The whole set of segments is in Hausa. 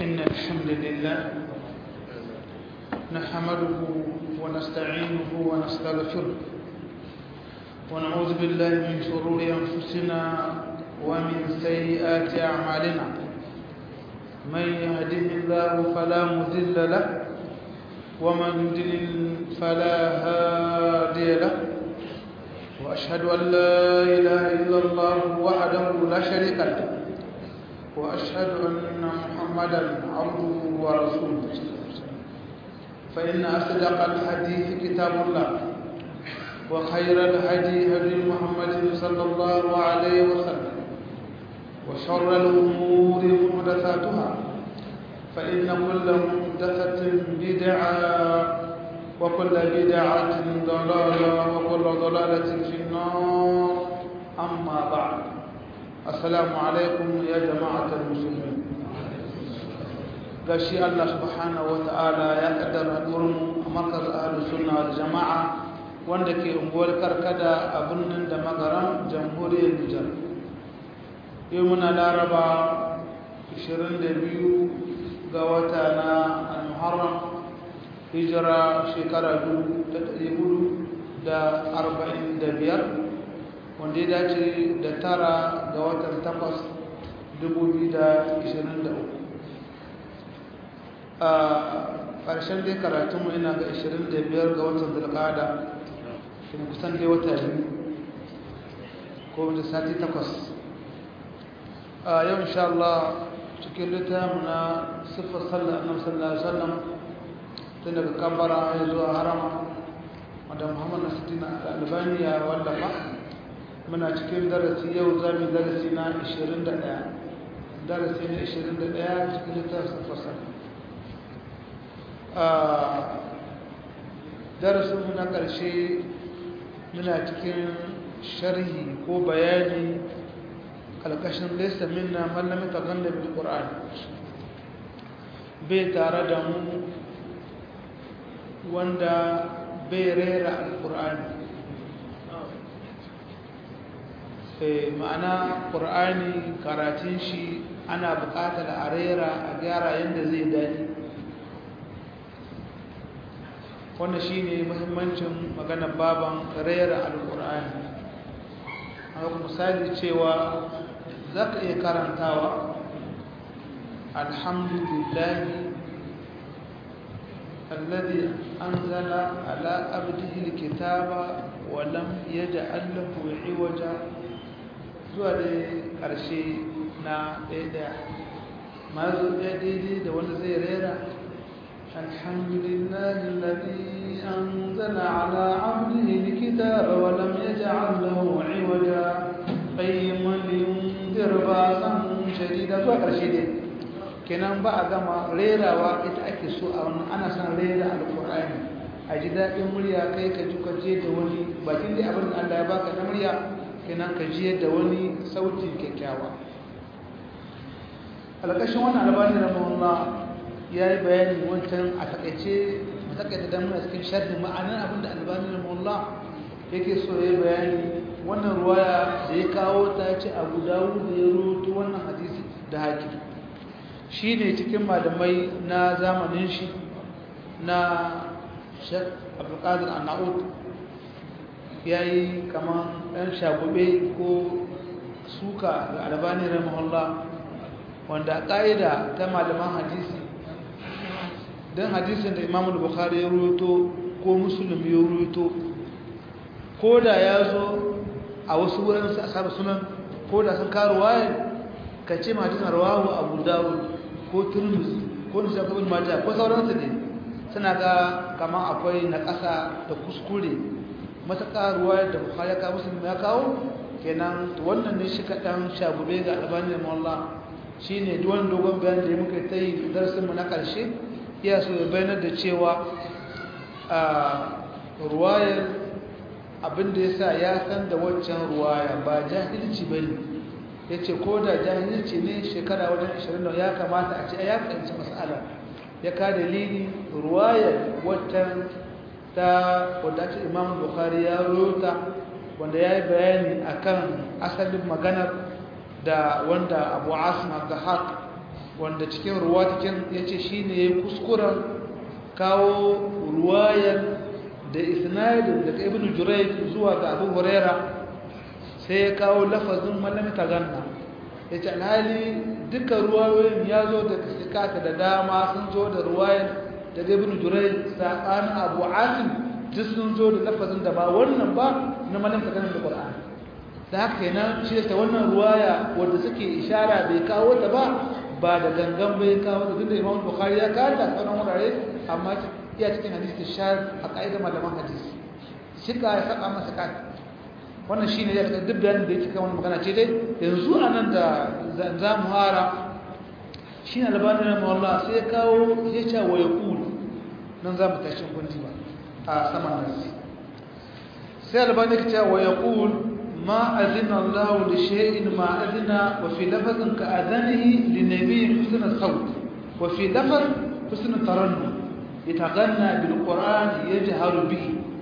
إن الحمد لله نحمده ونستعينه ونستغفره ونعوذ بالله من شرور أنفسنا ومن سيئات أعمالنا من يهده الله فلا مذل له ومن يضلل فلا هادي له وأشهد أن لا إله إلا الله وحده لا شريك له وأشهد أن محمدا عبده ورسوله فإن أصدق الحديث كتاب الله وخير الهدي هدي محمد صلى الله عليه وسلم وشر الأمور محدثاتها فإن كل محدثة بدعة وكل بدعة ضلالة وكل ضلالة في النار أما بعد السلام عليكم يا جماعة المسلمين gashi Allah subhanahu wata'ala ya kaddara hadurin markaz ahlus sunna wal jama'a wanda ke unguwar karkada a birnin da magaran jamhuriyar Nijar yau muna laraba 22 ga wata na al-muharram hijira shekara 1445 wanda ya dace da tara ga watan takwas 2023 a ƙarshen dai karatunmu ina ga 25 ga watan zulkada kuma kusan dai wata biyu ko da sati takwas a yau insha Allah cikin littafin na siffar sallar annabi sallallahu alaihi wasallam tun daga kambara ya zuwa harama wadda muhammad nasiruddin albani ya wallafa muna cikin darasi yau za mu darasi na 21 darasi na 21 cikin littafin fasar darasinmu na ƙarshe muna cikin sharhi ko bayani ƙalƙashin lissa minna mallamin tagon da bil ƙur'ani bai tare da mu wanda bai rera alƙur'ani ma'ana ƙur'ani karatun shi ana buƙatar a rera a gyara yadda zai daɗi wannan shi ne muhimmancin maganar baban rera alƙur'ani a misali cewa za ka iya karantawa alhamdulillahi الذي أنزل على عبده الكتاب ولم يجعل له عوجا zuwa da ƙarshe na ɗaya ma zo ɗaya daidai da wanda zai rera alhamdulillahi lalli an zana ala abdihi likita wa lam yaj'al lahu iwaja qayyiman liyunzir ba'san shadida zuwa ƙarshe dai kenan ba a gama rerawa ita ake so a wannan ana son rera alƙur'ani a ji daɗin murya kai ka ji kwaje da wani bakin dai abin da Allah ya baka na murya kenan ka ji yadda wani sauti kyakkyawa alƙashin wannan albani na mawalla ya yi bayani wancan a takaice matakaita don muna cikin sharhi ma'anar abin da albani na mawalla yake so ya yi bayani wannan ruwaya da ya kawo ta ce abu dawo da ya roto wannan hadisi da haƙi shi ne cikin malamai na zamanin shi na shek abdulkadir anna'ud ya yi kamar ɗan shagube ko suka ga albani rahimahullah wanda a ƙa'ida ta malaman hadisi don hadisin da imamul bukhari ya ruto ko musulun ya ruto ko da ya zo a wasu wurin su asabar sunan ko da sun karu waye ka ce hadisin rawahu abu dawud ko turmus ko nisa ko bin mata ko sauransu ne suna ga kamar akwai na ƙasa da kuskure matuƙa ruwa da bukhari ya kawo musulmi ya kawo kenan wannan ne shi kaɗan shagube ga albani da mawalla shi ne duwan dogon bayan da ya muka ta yi darasinmu na ƙarshe iya so ya bayanar da cewa a ruwayar abinda ya sa ya san da waccan ruwaya ba jahilci ba ne ya ce ko da jahilci ne shekara wajen 20 ya kamata a ce ya fahimci mas'ala ya ka dalili ruwayar waccan ta wadda ce imam bukhari ya rota wanda ya yi bayani akan asalin maganar da wanda abu asim al-dahaq wanda cikin ruwa cikin ya ce shi ne kuskuren kawo ruwayar da isnadin daga ibn jurai zuwa ga abu huraira sai ya kawo lafazin malami ganna ya ce alhali duka ruwayoyin ya zo da sikata da dama sun zo da ruwayar daga ibn jurai saɓanin abu asim duk sun zo da lafazin da ba wannan ba na malami ganna da ƙwar'ani da haka kenan shi ta wannan ruwaya wadda suke ishara bai kawo ta ba ba da gangan bai kawo ta duk da imam bukhari ya kawo ta sauran wurare amma iya cikin hadisi shar a ka'idar malaman hadisi shika ya saba masa kai wannan shine ya ta duk bayanin da yake kan wannan magana ce dai yanzu anan da za mu hara shi ne albani na mawalla sai ya kawo ya ce wa ya kulu nan za mu tashin kundi ba a saman nasi sai albani ya ce wa ya kulu ما أذن الله لشيء ما أذن وفي لفظ كأذنه لنبي حسن الصوت وفي لفظ حسن الترنم يتغنى بالقرآن يجهر به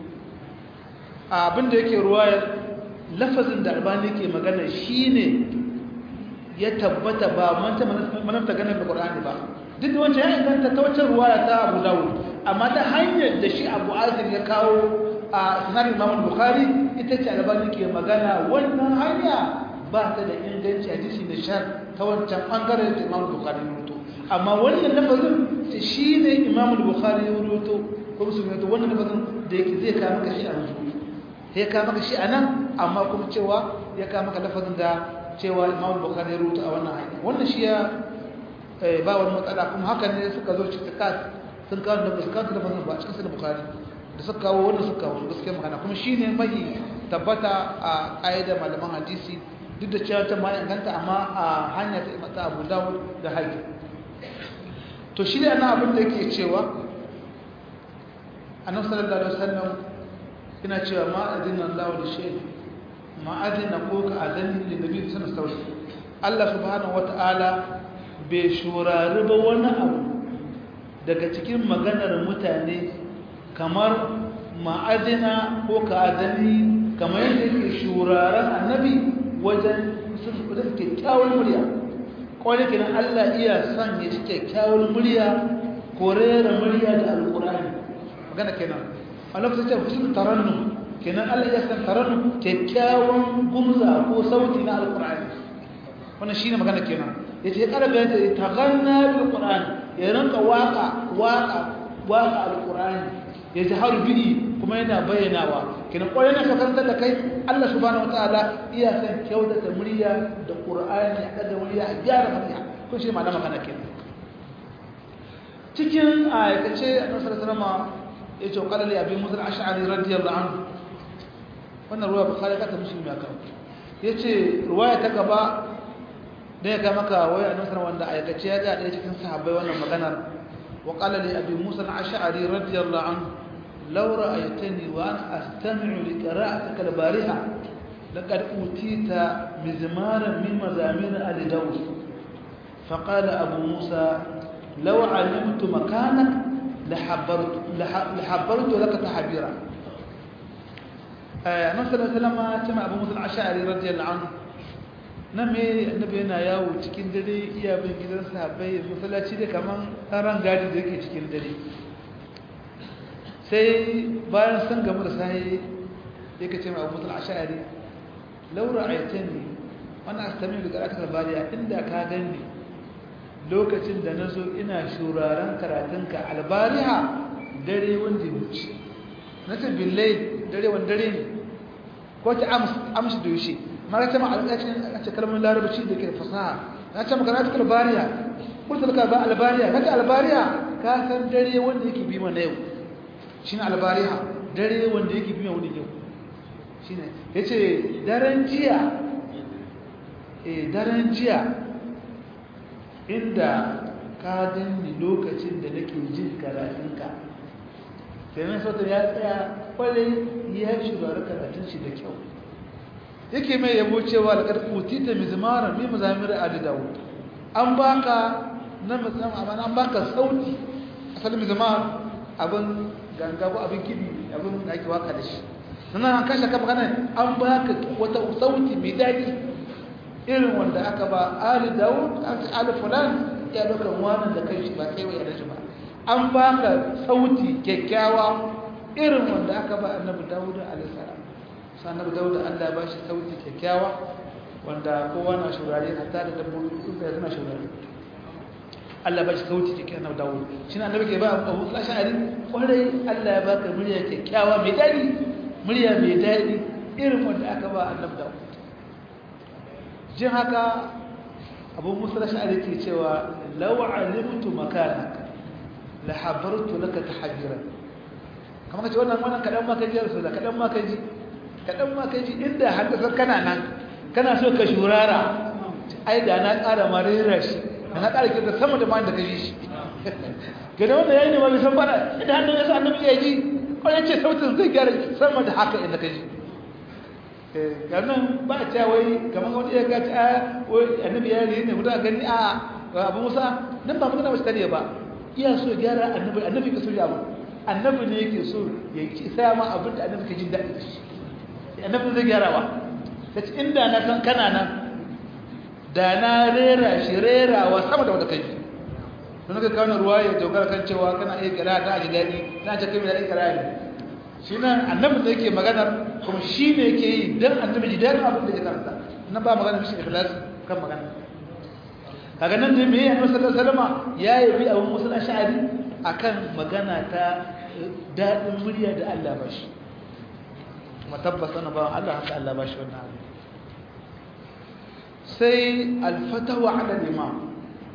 abin da yake ruwayar lafazin da albani ke magana shine ya tabbata ba manta manafta ganin da qur'ani ba duk da wancan ya inganta ta wancan ruwaya ta Abu Dawud amma ta hanyar da shi Abu Azim ya kawo a sunan Imam Bukhari ita ce albani ke magana wannan hanya ba ta da inganci a jisi da shar ta wancan bangaren da Imam Bukhari ya rubuto amma wannan lafazin shi ne Imam Bukhari ya rubuto ko musulmi to wannan lafazin da yake zai kawo maka shi a yanzu sai ya kawo maka shi a nan amma kuma cewa ya kawo maka lafazin da cewa Imam Bukhari ya rubuto a wannan hanya wannan shi ya ba wani matsala kuma haka ne suka zo cikin sun kawo da su kawo lafazin ba a cikin sunan Bukhari da suka kawo wanda suka kawo gaskiya magana kuma shi ne mahi tabbata a ƙa'ida malaman hadisi duk da cewa ta ma inganta amma a hanya ta imata abu dawud da haƙi to shi ne ana abin da yake cewa annabi sallallahu alaihi wasallam yana cewa ma adina Allah da shay ma adina ko ka adani da nabi sallallahu alaihi wasallam Allah subhanahu wataala bai shurari ba wani abu daga cikin maganar mutane kamar ma'adina ko ka'adani kamar yadda yake shuraren annabi wajen sun kudin kyakkyawar murya kawai kenan Allah iya son ya ci kyakkyawar murya ko rera murya da alkurani magana kenan a lokacin ce fusun tarannu kenan Allah iya son tarannu kyakkyawan gumza ko sauti na alkurani wannan shine magana kenan yace ya kara bayan da ta ganna bil qur'ani ya ranka waka waka waka alkurani ya ji har bi'i kuma yana bayyanawa kina kwarai na kakantar da kai Allah subhanahu wataala iya san kyautata murya da Qur'ani a daga murya a gyara murya ko shi malama kana kenan cikin ayakace Annabi sallallahu alaihi wasallam yace qala li abi musa al-ash'ari radiyallahu anhu wannan ruwa bukhari ka ta muslimi aka yace ruwaya ta gaba da ya ga maka wai Annabi sallallahu wanda ayakace ya ga ɗaya cikin sahabbai wannan maganar وقال لأبي موسى العشعري رضي الله عنه لو رأيتني وأنا أستمع لقراءتك البارحة لقد أوتيت مزمارا من مزامير آل داود فقال أبو موسى لو علمت مكانك لحبرت, لحبرت لك تحبيرا النبي صلى الله عليه وسلم كما أبو موسى العشعري رضي الله عنه nan me annabi yana yawo cikin dare iya bin gidan sahabbai masallaci da kaman ran gadi da yake cikin dare sai bayan sun gamu da sai yake ce mai Abu Musa al-Ash'ari law ra'aytani wana astami da karatun albariya inda ka gani lokacin da nazo ina shuraren karatunka albariha dare wanda wuce nace billahi dare wanda dare ne ko ta amshi da yushe mara ta ma'alƙacin a ce kalmar larabci da ke fasaha na ce maka na albariya kurta ka ba albariya kaka albariya ka san dare wanda yake bi mana yau shi ne albariya dare wanda yake bi mana yau shi ne ya ce daren jiya eh daren jiya inda ka gani lokacin da nake jin karatunka sai mai sautar ya tsaya kwarai ya shugaba karatun shi da kyau yake mai yabo cewa da karfuti ta mizmara mi mazamir ali dawud an baka na mizmar amma an baka sauti asalin mizmar abin ganga ko abin kibi abin da ake waka da shi sannan an kashe ka magana an baka wata sauti mai daɗi irin wanda aka ba ali dawud ali fulan ya ɗaukar wani da kai shi ba kai wa shi ba an baka sauti kyakkyawa irin wanda aka ba annabi dawuda alaihissalam sai annabi dawuda Allah ba shi sauti kyakkyawa wanda kowa na shurare hatta da dabbobi tsuntsaye suna shurare Allah ba shi sauti kyakkyawa annabi dawuda shi na annabi ke ba abu ashari kwarai Allah ya baka murya kyakkyawa mai daɗi murya mai daɗi irin wanda aka ba annabi dawuda jin haka abu musa ashari ke cewa law alimtu makanaka la habartu laka tahajjuran kamar kace wannan wannan kadan ma kaji rasul kadan ma kaji kadan ma kaji inda haddasar kana nan kana so ka shurara ai da na ƙara marira shi da na ƙara kirda sama da ma da kaji shi gada wanda yayi ne ma bisan fada idan hannun yasa annabi ya ji ko ya ce sautin zai gyara sama da haka inda kaji eh ganin ba ta wai kamar wani ya ga ta wai annabi ya yi ne mutum gani a abu musa nan ba magana ba shi ba iya so gyara annabi annabi ka so ya abu annabi ne yake so ya ci saya ma abin da annabi ke jin daɗi da shi annabi zai gyara wa ta ci inda na san kana nan da na rera shi rera wa sama da wata kai don ka kawo ruwa ya dogara kan cewa kana iya kira ta ji daɗi na ce kai mai daɗi kira ne shi nan annabi ne yake maganar kuma shi ne yake yi don annabi ji daɗin abin da ya karanta nan ba magana mishi ikhlas kan magana kaga nan ne me annabi sallallahu alaihi wasallam ya yi abin musul ash'ari akan magana ta daɗin murya da Allah ba shi kuma tabbas ana ba Allah haka Allah ba shi wannan abu sai alfatawa ala liman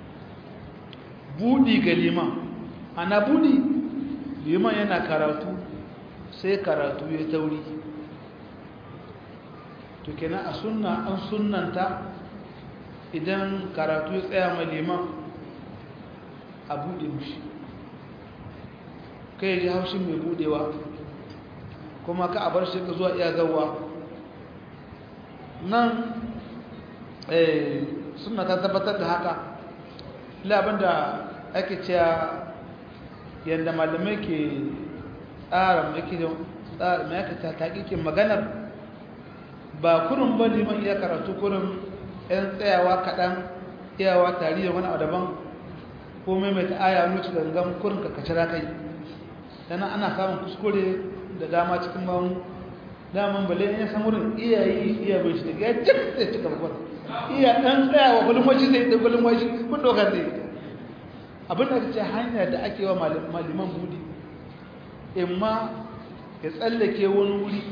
budi ga liman ana budi liman yana karatu sai karatu ya tauri to kenan a sunna an sunnanta idan karatu ya tsaya mai liman a bude mushi kai ji haushin mai budewa kuma ka a bar shi ka zuwa iya zawa nan suna ta tabbatar da haka labin da ake cewa yadda malamai ke tsara mai tsara mai aka ta taƙiƙin maganar ba kurin ba liman iya karatu kurin 'yan tsayawa kaɗan iyawa tari da wani a daban ko maimaita aya nuci gangan kurin kakacira kai yana ana samun kuskure da dama cikin mamu daman bale in san wurin iya yi iya bai shi daga ya cik sai cika babbar iya ɗan tsayawa gulmashi zai da gulmashi kun dokar zai abin da ce hanya da ake wa maliman budi in ma ya tsallake wani wuri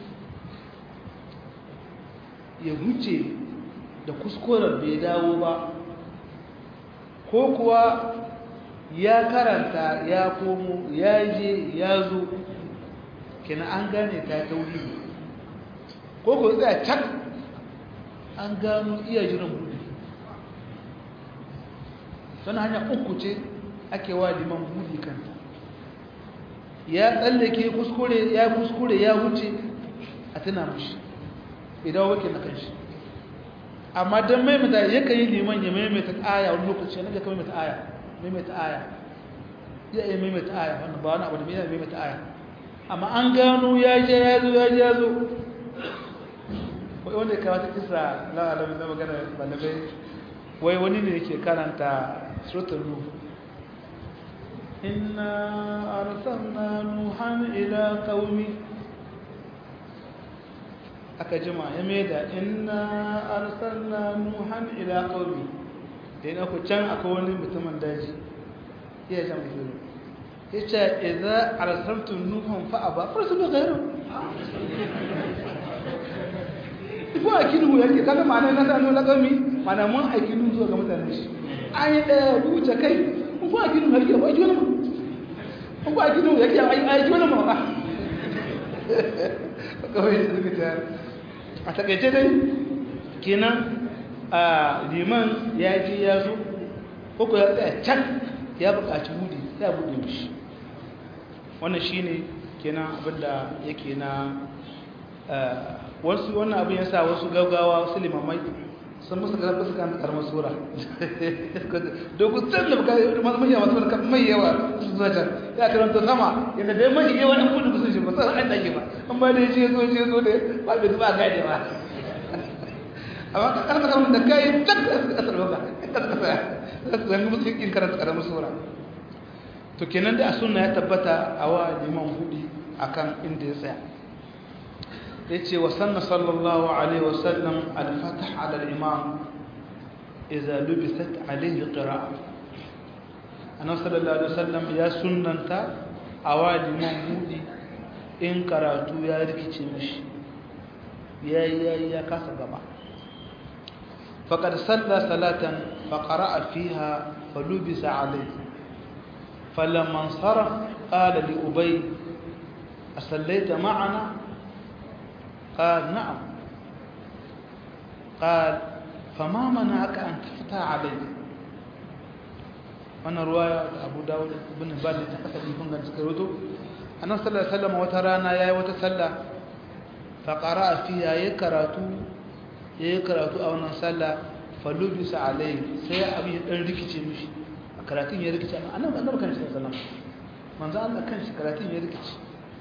ya huce da kuskuren bai dawo ba ko kuwa ya karanta ya komo ya je ya zo kina an gane ta tauhidi ko ko tsaya can an gano iya jiran buɗe don hanya uku ce ake wa liman buɗe kanta ya tsallake kuskure ya kuskure ya wuce a tuna mashi idan wake na kanshi amma don maimaita yakan yi liman ya maimaita aya wani lokaci na ga maimaita aya maimaita aya ya iya maimaita aya wannan ba wani abu da mai maimaita aya amma an gano ya je ya zo ya je ya zo wanda ya kawo ta kisa la'alamin na magana balabai wai wani ne yake karanta suratul nuh inna arsalna nuhan ila qaumi aka jima ya maida inna arsalna nuhan ila qaumi da yana ku can akwai wani mutumin daji iya jan mutum ya ce idza arsaltu nuhan fa aba farsu ghayru ko a kinu yake kaga ma'ana na sanu lagami ma'ana mun a kinu zuwa ga mutanen shi an yi daya wuce kai ko a kinu yake ba ji wani ma ko a kinu yake ai ai ji wani ma kawai da suka ta a takaice dai kenan a liman ya ji ya zo ko ko ya tsaya can ya buƙaci budi ya bude mishi wannan shine kenan abinda yake na wasu wannan abin ya sa wasu gaugawa wasu limamai sun musu karfi su kan karamar sura dogon can da bukari mai yawa masu kan mai yawa su zuwa can ya karanta sama yadda dai mai yawa ɗan kudu kusa shi ba sai an dake ba an ba da ya ce zo ce zo da ba bai zuba gane ba amma ka kalma kalma da kai tak kasar baka kasar kasa zan musu yin karanta karamin sura to kenan da sunna ya tabbata a wa liman hudi akan inda ya tsaya yace wa sanna sallallahu alaihi wasallam al-fath ala al-imam idza lubisat alaihi qira'a annabi sallallahu alaihi wasallam ya sunnanta a wa liman hudi in karatu ya rikice mishi yayi ya kasa gaba فقد صلى صلاة فقرأ فيها فلبس عليه فلما انصرف قال لأبي أصليت معنا قال نعم قال فما منعك أن تفتح عليه وانا رواية أبو داود بن بالي تحسن يكون قد سكروته أنه صلى الله عليه وسلم وترانا يا وتسلى فقرأ فيها يكراتو ya yi karatu a wannan sallah falubisa alai sai ya abin ɗan rikice mishi a karatun ya rikice a nan annabi kan shi da sallam manzo Allah kan shi karatun ya rikice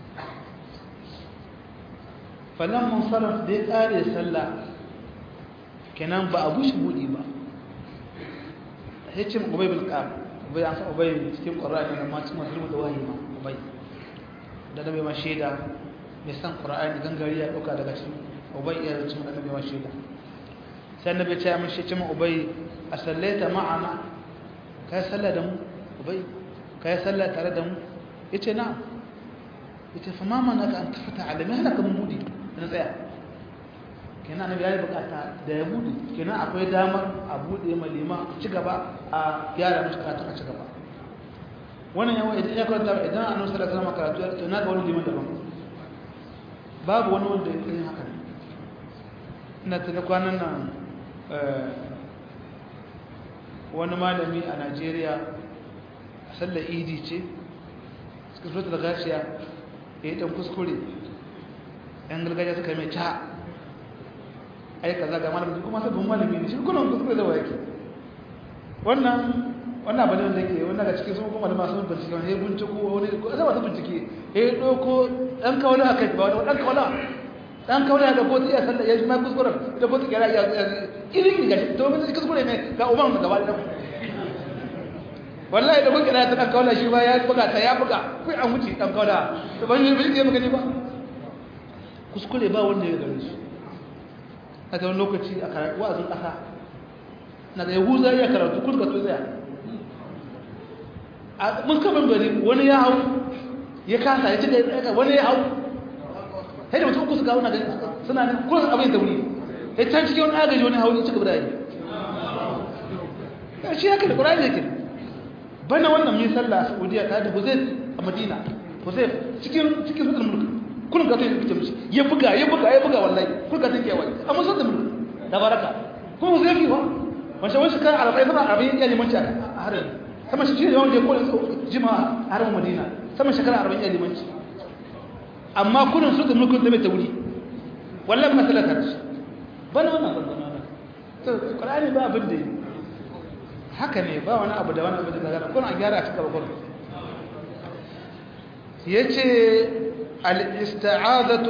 falan munsaraf da ya ƙare sallah kenan ba a bushe buɗi ba hicin ubay bil qam ubay an sa ubay cikin qur'ani da ma cikin mazlumu da wahayi ma ubay da da bai ma shaida mai san qur'ani gangari ya dauka daga cikin ubay ya rubuta mun annabi ma shaida sai annabi ya ce mun shi cin ubay a sallaita ma'ana kai sallah da mu ubay kai sallah tare da mu yace na yace fa ma manaka an tafata alami hana kaman mudi na tsaya kenan annabi yayi bukata da ya bude kenan akwai damar a bude ma lima ci gaba a gyara mishi karatu a ci gaba wannan yawa idan ya karanta idan annabi sallallahu alaihi wasallam karatu to na ga wani liman daban babu wani wanda ya yi haka ina tana kwanan nan wani malami a Najeriya a sallar idi ce suka fito da gashiya ya yi ɗan kuskure ‘yan gargajiya suka mai ta ai kaza ga malamin kuma sabbin malami ne shi kuna kuskure da wake wannan wannan abin da ke wannan ga cikin sun kuma malama sun bincike wani ya binciko wani zai masu bincike ya ɗauko ɗan kawala a kai ba wani ɗan kawala ɗan kawala ya ɗauko iya sallar ya shi ma kuskuren da ko tsakiyar ya irin ga shi to mun kuskure ne ga umar da gaba da wallahi da kun kira ta ɗan kawala shi ba ya buga ta ya buga kai an wuce ɗan kawala to ban yi bincike magani ba kuskure ba wanda ya gare su a ta wani lokaci a karatu wa'azin ƙasa na da yahuza ya karatu kun ka tsaya a mun kaban bari wani ya hau ya kasa ya cika ya wani ya hau sai da mutum uku su kawo na gani suna ne kuma abin da wuri ya can cikin wani agaji wani hau ya cika birayi ya shi haka da ƙurari yake bana wannan min sallah a saudiya ta da huzai a madina huzai cikin cikin sukar mulki kullum ka tafi fice mishi ya buga ya buga ya buga wallahi kullum ka tafi wai amma sun da mulki da baraka kuma zai fi wa wancan wani shekara arba'in sama arba'in ya limanci a harin sama shi ne wanda ya kone jima a harin madina sama shekara arba'in ya limanci amma kullum sun da mulki da mai ta wuri wallahi masalatar shi bana wannan bana wannan to qur'ani ba abin da haka ne ba wani abu da wani abu da zagara kuna a gyara a cikin bakon yace الاستعاذة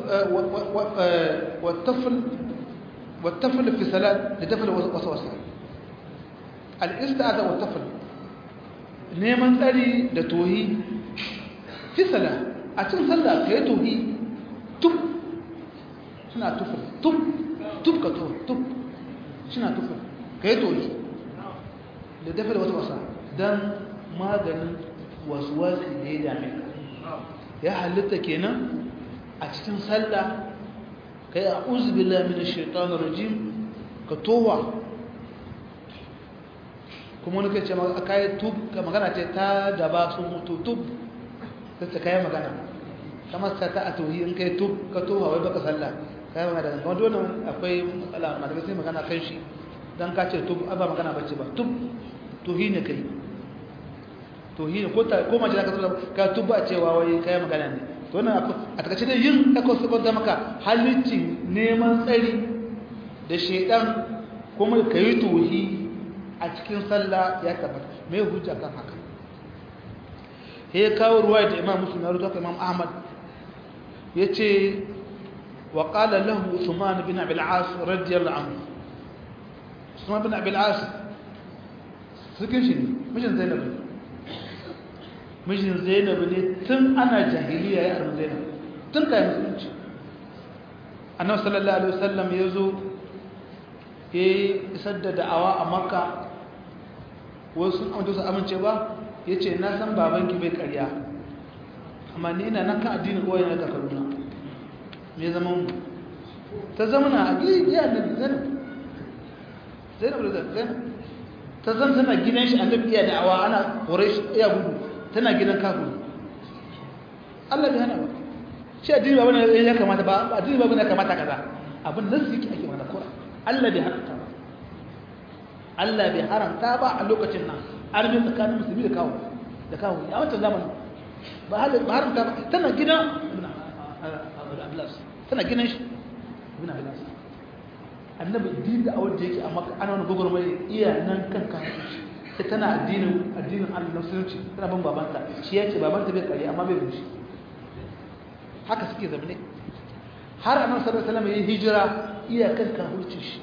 والطفل والطفل في صلاة لدفع الوسوسة الاستعاذة والطفل neman tsari da tohi fi sala a cin sallah ka yi tohi tub suna tufin tub tub ka to tub suna tufin ka yi tohi da dafa da wata wasa don maganin wasu wasu da ya dame ka ya halitta kenan a cikin sallah kai a uzbillah min ash-shaytan rajim ka towa kuma wani kace maka kai tub ka magana ce ta da ba su mutu tub sai kai magana kamar sa ta atohi in kai tub ka towa wai baka sallah kai magana da kuma dole akwai matsala malamai sai magana kan shi dan ka ce tub ba magana bace ba tub tohi ne kai tohi ne ko ta ko mace ka tsara ka tuba cewa wai kai magana ne to wannan a takaice dai yin aka saba da maka halicci neman tsari da shedan kuma kai tohi a cikin sallah ya tabbata me hujja kan haka he kawo ruwaya da Imam Muslim ya rubuta Imam Ahmad yace wa qala lahu Uthman bin Abi al-As radiyallahu anhu usman bin abil as sukin shi ne mijin zainab ne mijin zainab ne tun ana jahiliya ya arzu zainab tun kai musulunci annabi sallallahu alaihi wasallam ya zo ya isar da da'awa a makka wasu sun amince su amince ba ya ce na san babanki bai karya amma ni ina nan kan addinin kowai na kakaruna me zama mu ta zamana a gidiya da zainab zainab da zainab ta zan tana gidan shi annabi iya da'awa ana hore shi iya gudu tana gidan kafin Allah bai hana ba shi addini ba bane ya kamata ba addini ba bane ya kamata kaza abin nasu yake ake mana kora Allah bai haramta ba Allah bai haramta ba a lokacin nan armin tsakanin musulmi da kawo da kawo a wancan zamanin ba haramta ba tana gidan tana gidan shi ibn abbas annabi din da awar da yake a maka ana wani gwagwarmai iya nan kan kafin shi sai tana addinin addinin Allah na musulunci tana bin babanta shi ya ce babanta bai kare amma bai bin shi haka suke zamane har annabi sallallahu alaihi wasallam ya hijira iya kan kafircin shi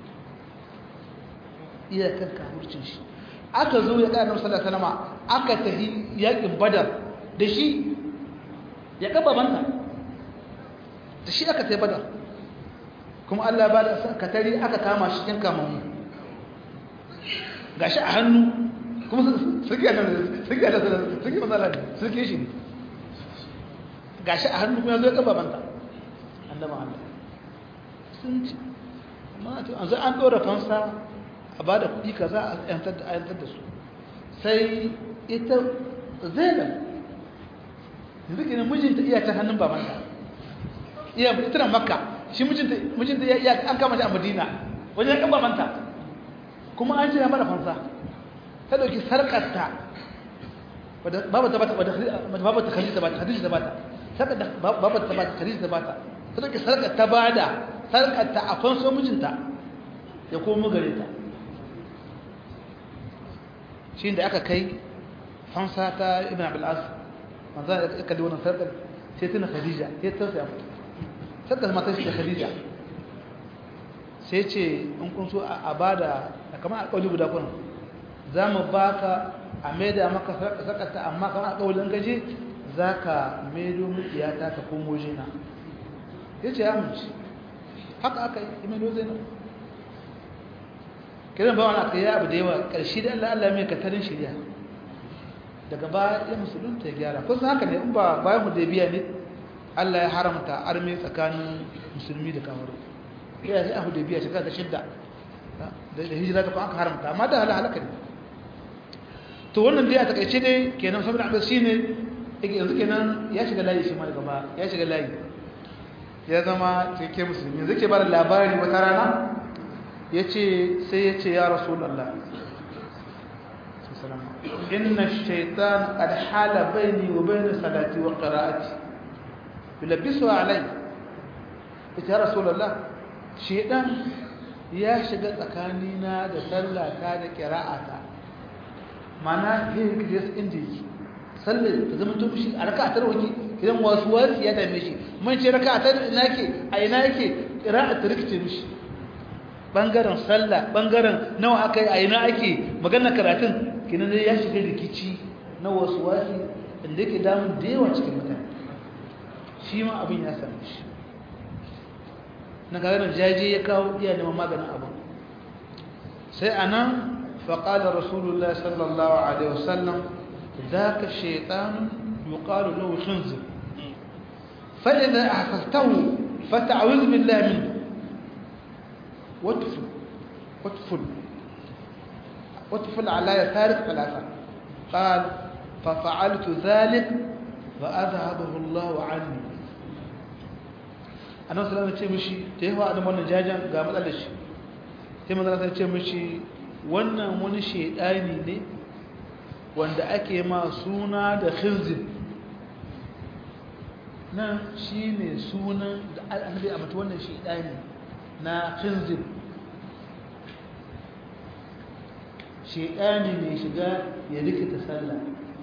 iya kan kafircin shi aka zo ya kai annabi sallallahu alaihi wasallam aka tafi yakin badar da shi ya ga babanta da shi aka tafi badar kuma Allah ba da katari aka kama shi cikin kamamu gashi a hannu kuma suke da suke da suke matsala ne suke shi ne gashi a hannu kuma zo ya babanta annaba Allah sun ci amma to an zai an dora fansa a ba da kuɗi kaza a yantar da ayantar da su sai ita zainab yanzu kenan mijinta iya ta hannun babanta iya ita na makka shi mijinta ya an kama shi a madina wajen kan babanta kuma an ce ya mara fansa ta dauki sarkarta babu ta bata babu ta khadija bata khadija ta bata sarkar da babu ta bata khadija ta bata ta dauki sarkar ta bada sarkarta a fanso mijinta ya komo gare ta shi da aka kai fansa ta ibn abul as manzo ya kalli wannan sarkar sai tana khadija sai ta tsaya sarkar matar shi da khadija sai ce in kun so a bada kamar a kauli guda kuna za mu baka a maida maka sarkarta amma kamar a kaulin gaje za ka maido mutiyata ka komo jina ya ce ya mace haka aka yi maido zainab kiran bawan aka yi abu da yawa ƙarshe da allah allah mai katarin shirya daga baya ya musulunta ya gyara kusan haka ne in ba bayan mu da biya ne allah ya haramta armi tsakanin musulmi da kamaru ya yi abu da biya shekara ta shidda da hijira ta kuma aka haramta amma da halaka ne to wannan dai a takaice dai kenan saboda abin shi ne yanzu kenan ya shiga layi shi ma daga ba ya shiga layi ya zama cike musulmi yanzu ke bada labari wata rana ya ce sai ya ce ya rasulallah inna shaitan qad hala baini wa baina salati wa qira'ati yulabbisu alai ita ya rasulallah shaitan ya shiga tsakanina da sallata da qira'ata mana yin kijas inda yake sallar ta zama to shi a raka'a tarwaki idan wasu wasu ya dame shi mun ce raka'a ta ina ke a ina yake qira'a ta rikice mishi bangaren sallah bangaren nawa aka yi a ina ake magana karatun kinan dai ya shiga rikici na wasu wasu inda yake damun da yawa cikin mutane shi ma abin ya same shi na gagarin jaje ya kawo iya neman maganin abin sai anan فقال رسول الله صلى الله عليه وسلم ذاك الشيطان يقال له خنزر فإذا أحسسته فتعوذ بالله منه وادفل وادفل وادفل على يسارك ثلاثة قال ففعلت ذلك فأذهبه الله عني أنا صلى الله عليه وسلم تيهوى أنا من جاجا قامت ألش تيهوى أنا صلى الله عليه wannan wani shaidani ne wanda ake ma suna da khinzib nan shi ne sunan da annabi a mata wannan shaidani na khinzib shaidani ne shiga ya rikita sallah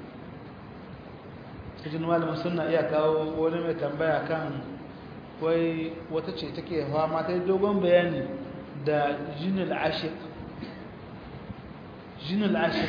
cikin malamin suna iya kawo wani mai tambaya kan wai wata ce take fama ta dogon bayani da jinil ashik jinul ashir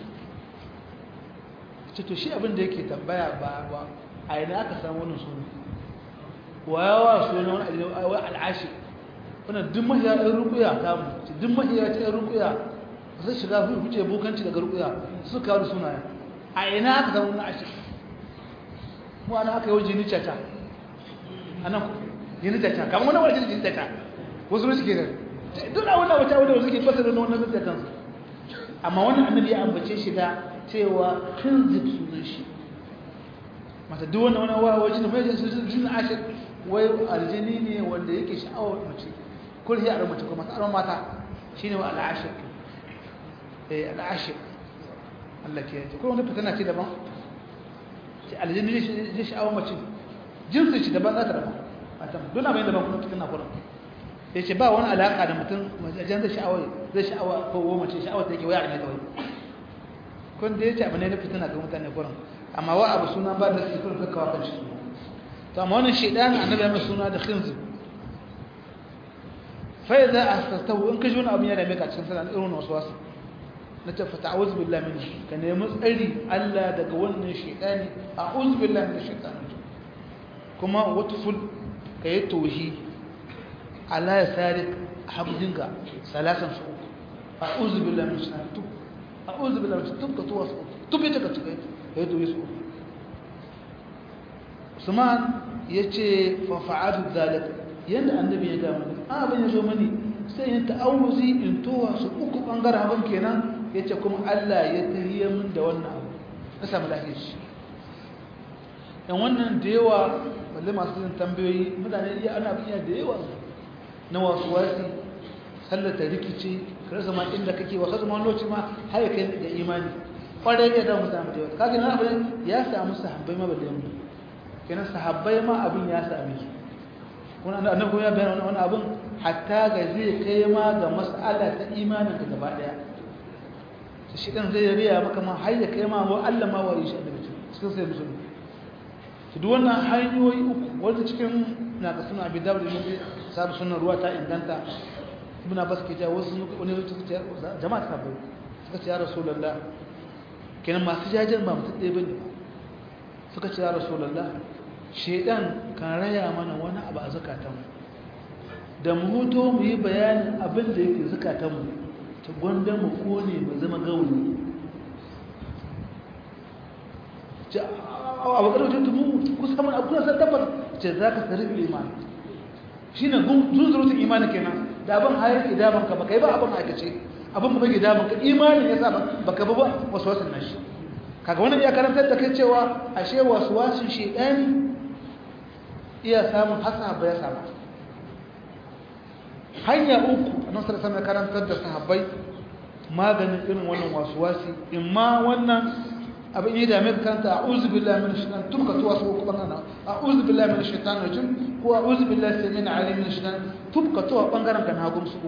ce to shi abin da yake tambaya ba ba a ina aka samu wannan suna wayawa suna wani aljawai al'ashir wannan duk mahiya ɗan rukuya ta mu duk mahiya ta ɗan rukuya ba sai shiga huce bokanci daga rukuya su kawo da sunayen a ina aka samu wannan ashir mu ana aka yi jini cata a nan jini cata kamar wani wani jini cata wasu ne suke da duk a wannan wata wadda suke fasa da wannan zai kansu amma wannan annabi ya ambace shi da cewa kinzib sunan shi mata duk wannan wani wawa wajen mai jin sujin jin ashir wai aljini ne wanda yake sha'awar mace kul hiya aron mace kuma tsaron mata shine wa al'ashir eh al'ashir Allah ke yi ko wani fitina ce daban ce aljini ne sha'awar mace jinsin shi daban za ta daban mata dole mai daban kuma fitina kullum ya ce ba wani alaƙa da mutum wajen zai sha'awar zai sha'awa ko mace sha'awar ta yake waya ne kawai kun da ya ce abu ne na fitina ga mutane kurin amma wa abu suna ba da su kurin kakkawa kan shi to amma wannan shaidan annabi ya mai suna da khinzi fa idza astastahu in kaji wani abu ya dame ka cikin sallah irin wasu wasu na ce fa ta'awuz billahi min ka nemi tsari Allah daga wannan shaidani a'udhu billahi min shaitani kuma watful kayi tauhidi Allah ya sare habdinka salasan su a'udhu billahi minash shaitanir tub a'udhu billahi minash tub ka tuwa su tub ita ka tuka ya to yesu Usman yace fa fa'adu zalik yanda annabi ya ga mani abin ya zo mani sai yin ta'awuzi in towa su uku bangaren abin kenan yace kuma Allah ya tahiyya min da wannan abu ka samu lafiya shi dan wannan da yawa balle masu yin tambayoyi mutane iya ana biya da yawa na wasu wasi sallata rikici ka rasa ma inda kake wa kasu lokaci ma har ya kai da imani kwarai ne da mutane da yawa kaga nan abin ya samu sahabbai ma balle mu kenan sahabbai ma abin ya same su wannan annabi kuma ya bayyana wannan abin hatta ga zai kai ma ga mas'ala ta imanin ka gaba daya to shi dan zai riya maka ma har ya kai ma wa Allah ma wa yi shi annabi cikin sai musulmi to duk wannan hanyoyi uku wanda cikin na ga suna abi dawud ne sabu sunan ruwa ta inganta ibn abbas ke ja wasu wani suka ce jama'a ta bai suka ce ya rasulullah kenan masu jajen ba mutum ɗaya bane suka ce ya rasulullah shedan kan raya mana wani abu a zakatanmu da mu huto mu yi bayanin abin da yake zakatanmu ta gwanda mu kone mu zama gauni abu ƙarfin tumu kusa mun abu kusa tabbas ce za ka sarri imani shi ne zunzurutun imanin kenan da abin hayar ke daman ka baka yi ba abin aikace abin ba ke daman ka imanin ya sa baka ba ba wasu wasu nan shi kaga wannan ya karantar da kai cewa ashe wasu wasu shi ɗani iya samun hasa ba ya samu hanya uku a nasarar sama karantar da sahabbai maganin irin wannan wasu wasi in ma wannan abin yi dame ka kanta a uzu billahi min shaitan tun ka tuwa su kuma nan a uzu billahi min shaitan rajim ko a uzu billahi samin alim min shaitan tun ka tuwa bangaren kan hagun su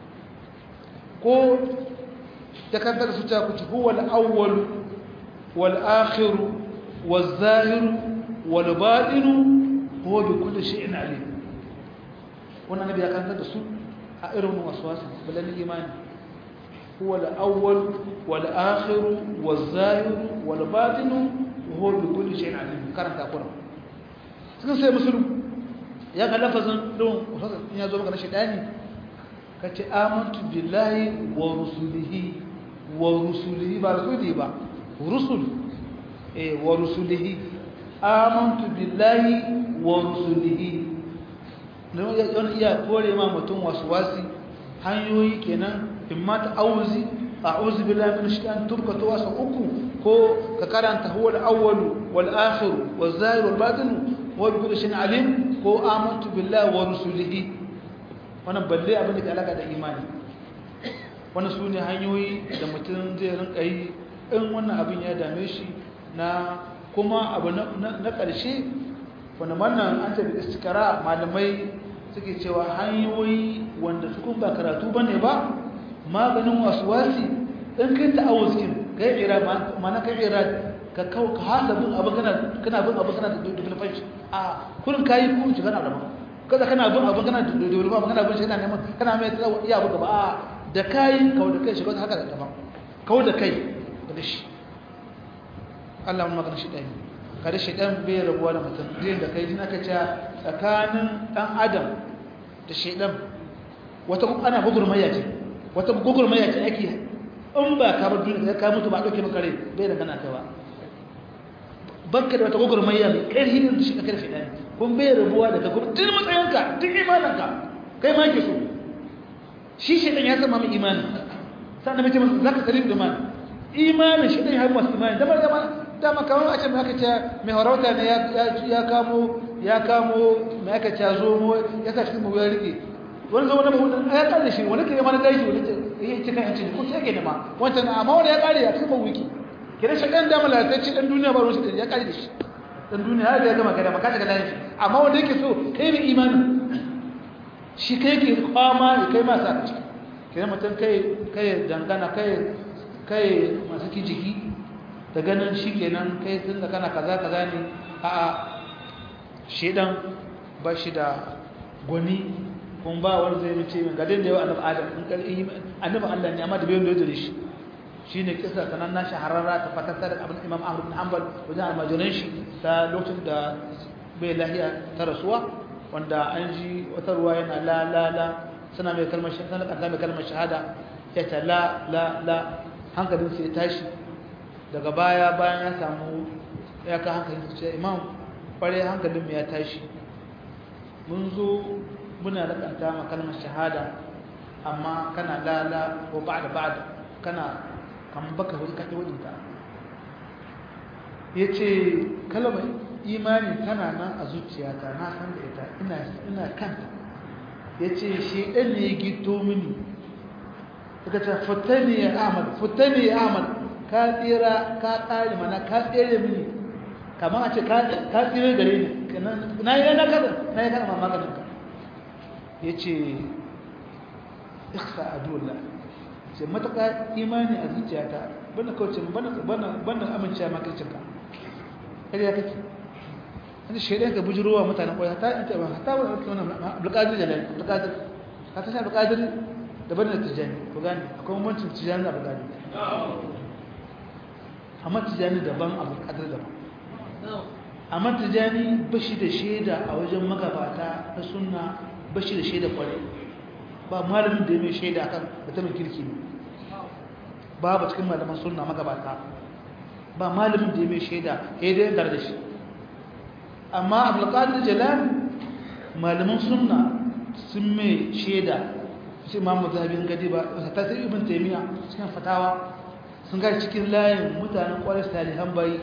ko ta kanta da su ta kuci huwa al-awwal wal akhir wal zahir wal batin huwa bi kulli shay'in alim wannan nabi ya kanta da su a irin waswasi balan imani هو الأول والآخر والظاهر والباطن وهو بكل شيء عليم كرم تقول cikin sai musulun ya ga lafazin don in ya zo maka na shaidani ka ce amantu billahi wa rusulihi wa rusulihi ba rusuli ba rusul eh wa rusulihi amantu billahi wa rusulihi don iya kore ma mutum wasu wasi hanyoyi kenan imma ta'awuzi a'udhu billahi minash shaitanir tubka tawasa uku ko ka karanta huwa al-awwal wal akhir wal zahir wal batin wa bi kulli shay'in alim ko amantu billahi wa rusulihi wannan balle abin da ke alaka da imani wannan sune hanyoyi da mutum zai rinka yi in wannan abin ya dame shi na kuma abu na ƙarshe wanda wannan an tafi istikara malamai suke cewa hanyoyi wanda su kun ba karatu bane ba maganin wasuwasi in kai ta'awuzkin kai ira mana kai ira ka kawo ka hasa bin abu kana kana bin abu kana da dubulfan shi a kurin kayi ku shi kana da ba kaza kana bin abu kana da dubulfan kana bin shi kana neman kana mai tsawo iya abu gaba a da kayi kawo da kai shi haka da daban kawo da kai daga shi Allah mun magana shi ɗaya kada shi ɗan bai rabuwa da mutum zai da kai aka ce tsakanin ɗan adam da shi ɗan wata ana gugurmaya ce wata gugurmaya ce ake in ba ka bar duniya ka mutu ba ɗauke maka rai bai da gana kai ba banka da wata gugurmaya mai ƙarfi ne da shi ka karfe ɗaya kun bai rabuwa daga kuma duk matsayinka duk imaninka kai ma ke so shi shi ɗan ya zama mai imanin sannan mace masu zaka salim da mani imanin shi ɗan ya haɗu masu imanin dama dama dama kamar a ce mai aka ce mai harauta ne ya kamo ya kamo mai aka ce zomo ya sa cikin mabu ya rike wani zama na mabu ya kare shi wani ke mana gaishe wani ya ce kan yanci ko sai ke nema wancan amma wani ya kare a cikin mabu wiki kenan shi ɗan dama lalatacci ɗan duniya ba ruwan shi ya kare da shi ɗan duniya har da ya gama kai da maka shiga lafi amma wanda yake so kai mai imanin shi kai ke kwama ya kai masu a ciki kenan mutum kai kai dangana kai kai masu kijiki da ganin shi kenan kai tun da kana kaza kaza ne a a shedan ba shi da gwani kun ba wani zai mace min gadin da yawa annabi adam in kalli annabi Allah ne amma da bayan da yake shi shine kisa sanan na shahararra ta fatatta da abin Imam Ahmad bin Hanbal wajen almajiran shi ta lokacin da bai lahiya ta rasuwa wanda an ji wata ruwa yana la la la suna mai kalmar shahada suna mai kalmar shahada ya ta la la la hankalin sai ya tashi daga baya bayan ya samu ya ka hankalin ce imam kware hankalin ya tashi mun zo muna rakanta ma kalmar shahada amma kana la la ko ba'da ba'da kana kan baka wani kake wadin ta yace kalmar imani tana nan a zuciyata na san da ita ina ina kanta ya ce shi ɗan ne ya gito mini daga ta fitani ya ahmad fitani ya ahmad ka tsira ka ƙari mana ka tsere mini kamar a ce ka tsira gare ni na yi na kada na yi kada ma maganin ka ya ce iksa a dola ce matuƙa imani a zuciyata bana kauce bana amincewa makircinka ƙarya kake wani shaidan ka bujirowa mutanen kwaya ta yi taɓa ta wani abdulkadir jalali abdulkadir ka tashi abdulkadir daban da tijjani ku gane akwai mamancin tijjani da abdulkadir amma tijjani daban abdulkadir daban amma tijjani ba shi da shaida a wajen magabata na sunna ba shi da shaida kwarai ba malamin da ya mai shaida kan mutumin kirki ne babu cikin malaman sunna magabata ba malamin da ya mai shaida ya dai da shi amma abulkadir jalal malaman sunna sun mai shaida su imamu zahabin gadi ba ta sai ibn taimiyya cikin fatawa sun gari cikin layin mutanen kwarar salihan bayi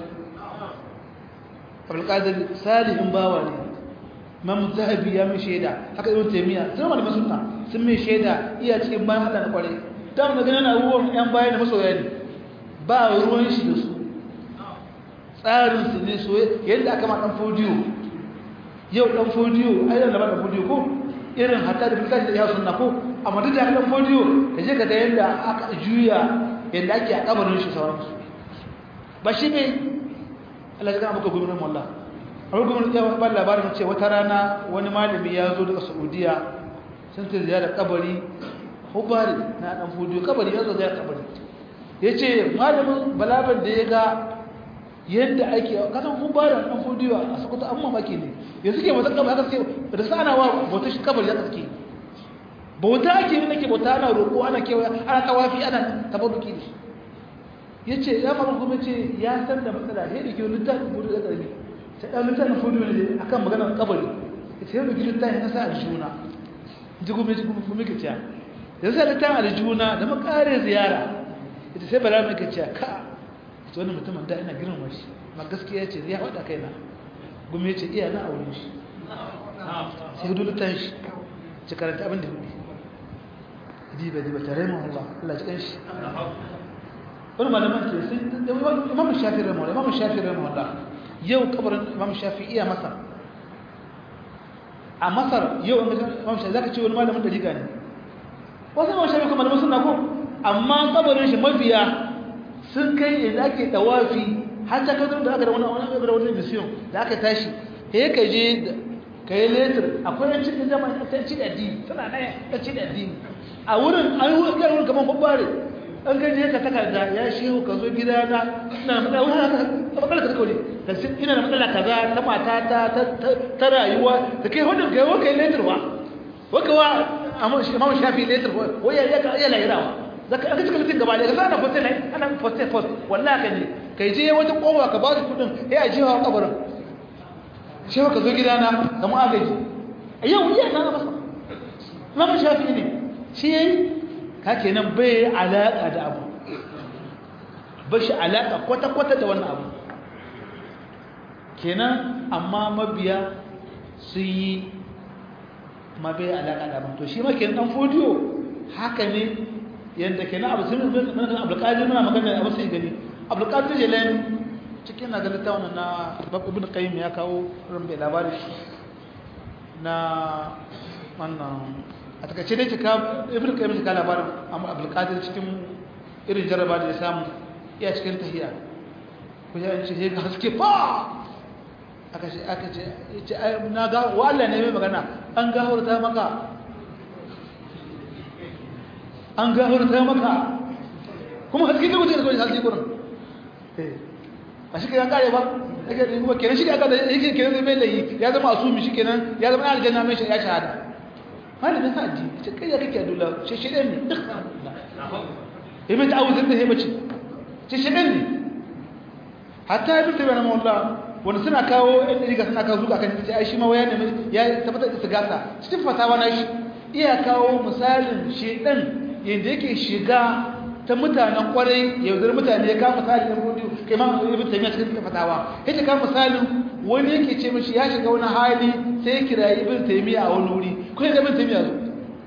abulkadir salihin bawa ne imamu zahabi ya mai shaida haka ibn taimiyya sun malaman sunna sun mai shaida iya cikin bayan hada na kwarai ta mu ganin abubuwan yan bayan da masoya ne ba ruwan shi da su tsarinsu ne so yadda aka ma ɗan fodiyo yau ɗan fodiyo a yi da ɗan fodiyo ko irin hatta da fulka da ya suna ko amma duk da ɗan fodiyo ka je ka ga yadda aka juya yadda ake a kabarin shi sauransu ba shi ne Allah ya gama maka gwamnan wallah a wani gwamnan ya ba labarin ce wata rana wani malami ya zo daga saudiya sun ta ziyara kabari hubari na ɗan fodiyo kabari ya zo ziyara kabari ya ce malamin balaban da ya ga yadda ake kasan mun ba da ɗan fodiyo a sakwata an mamaki ne yanzu ke bautar kabar haka suke da sana wa bautar shi kabar ya suke bauta ake yi nake bauta ana roƙo ana kewa ana tawafi ana tabaruki da shi ya ce ya mara kuma ce ya san da matsala ya da ke littafin budu da ƙarfi ta ɗan littafin fodiyo ne a kan maganar kabari ya ce ya da ke littafin na sa aljuna ji kuma ji kuma kuma kiciya yanzu sa littafin aljuna da makare ziyara ita sai bala mai kiciya ka ita wani mutumin da ina girma shi ma gaskiya ce ya faɗa kaina gumi ce iya na aure shi sai hudu lutan shi ci karanta abin da hudu diba diba tare mu Allah Allah ji kanshi wani malaman ke sai imam shafi ramu imam shafi ramu Allah yau kabarin imam shafi iya masa a masar yau imam shafi zaka ce wani malamin da liga ne wasu imam shafi kuma malaman suna ko amma kabarin shi mafiya sun kai inda ake tawafi har ta kadar da aka da wani wani da wani mission da aka tashi he ka je ka yi letter akwai yan cikin jama'a ta ci da addini tana nan ta ci da addini a wurin an yi wurin wurin kamar babbare an gaje ka takarda ya shehu ka zo gida na ina matsala wani haka ta matsala ka kaure ka ce ina da matsala kaza ta mata ta ta rayuwa da kai wannan kai wakai letter wa waka wa amma shi imamu shafi letter wa ya ya ya lahirawa zaka aka cika mutum gaba da ka sana post ne ana post post wallahi ka ne kai je wata kowa ka ba su kudin sai a jiwa kabarin shehu ka zo gida na ka mu agaji yau iya na masa imamu shafi ne shi yayi ka kenan bai alaƙa da abu ba shi alaƙa kwata-kwata da wannan abu kenan amma mabiya su yi ma bai alaƙa da abu to shi ma kenan ɗan fodiyo haka ne yadda kenan abu sun yi abulƙadir muna magana abu sai gani abulƙadir jelen cikin na ganin ta wannan na ibn qayyim ya kawo rumbe labari na wannan a takaice dai cika ibn qayyim cika labarin amma abdul qadir cikin irin jaraba da ya samu iya cikin tahiya ko ya ce ga haske fa aka ce aka ce yace ai na ga wa Allah ne mai magana an ga hurta maka an ga hurta maka kuma haske ne wuce da kawai haske kurin eh ba shi kenan kare ba yake da kuma kenan shi aka da yake kenan zai mai layi ya zama asumi shi kenan ya zama aljanna mai ya shahada malamin sa addini ce kai ya kake dula ce shedan ne duk ya mai ta'awuzin da ya mace ce shedan ne hatta ibn tabi'a na mawalla wanda suna kawo ɗan riga suna kawo zuka kan ce ai shi ma waya ne ya tabbatar da istigasa cikin fatawa na shi iya kawo misalin shedan yadda yake shiga ta mutanen kwarai yaudar mutane ya kama misali na rudu kai ma ibn tabi'a cikin fatawa yake kama misalin wani yake ce mishi ya shiga wani hali sai ya kira ibn taymiya a wani wuri ko ya ga ibn taymiya zo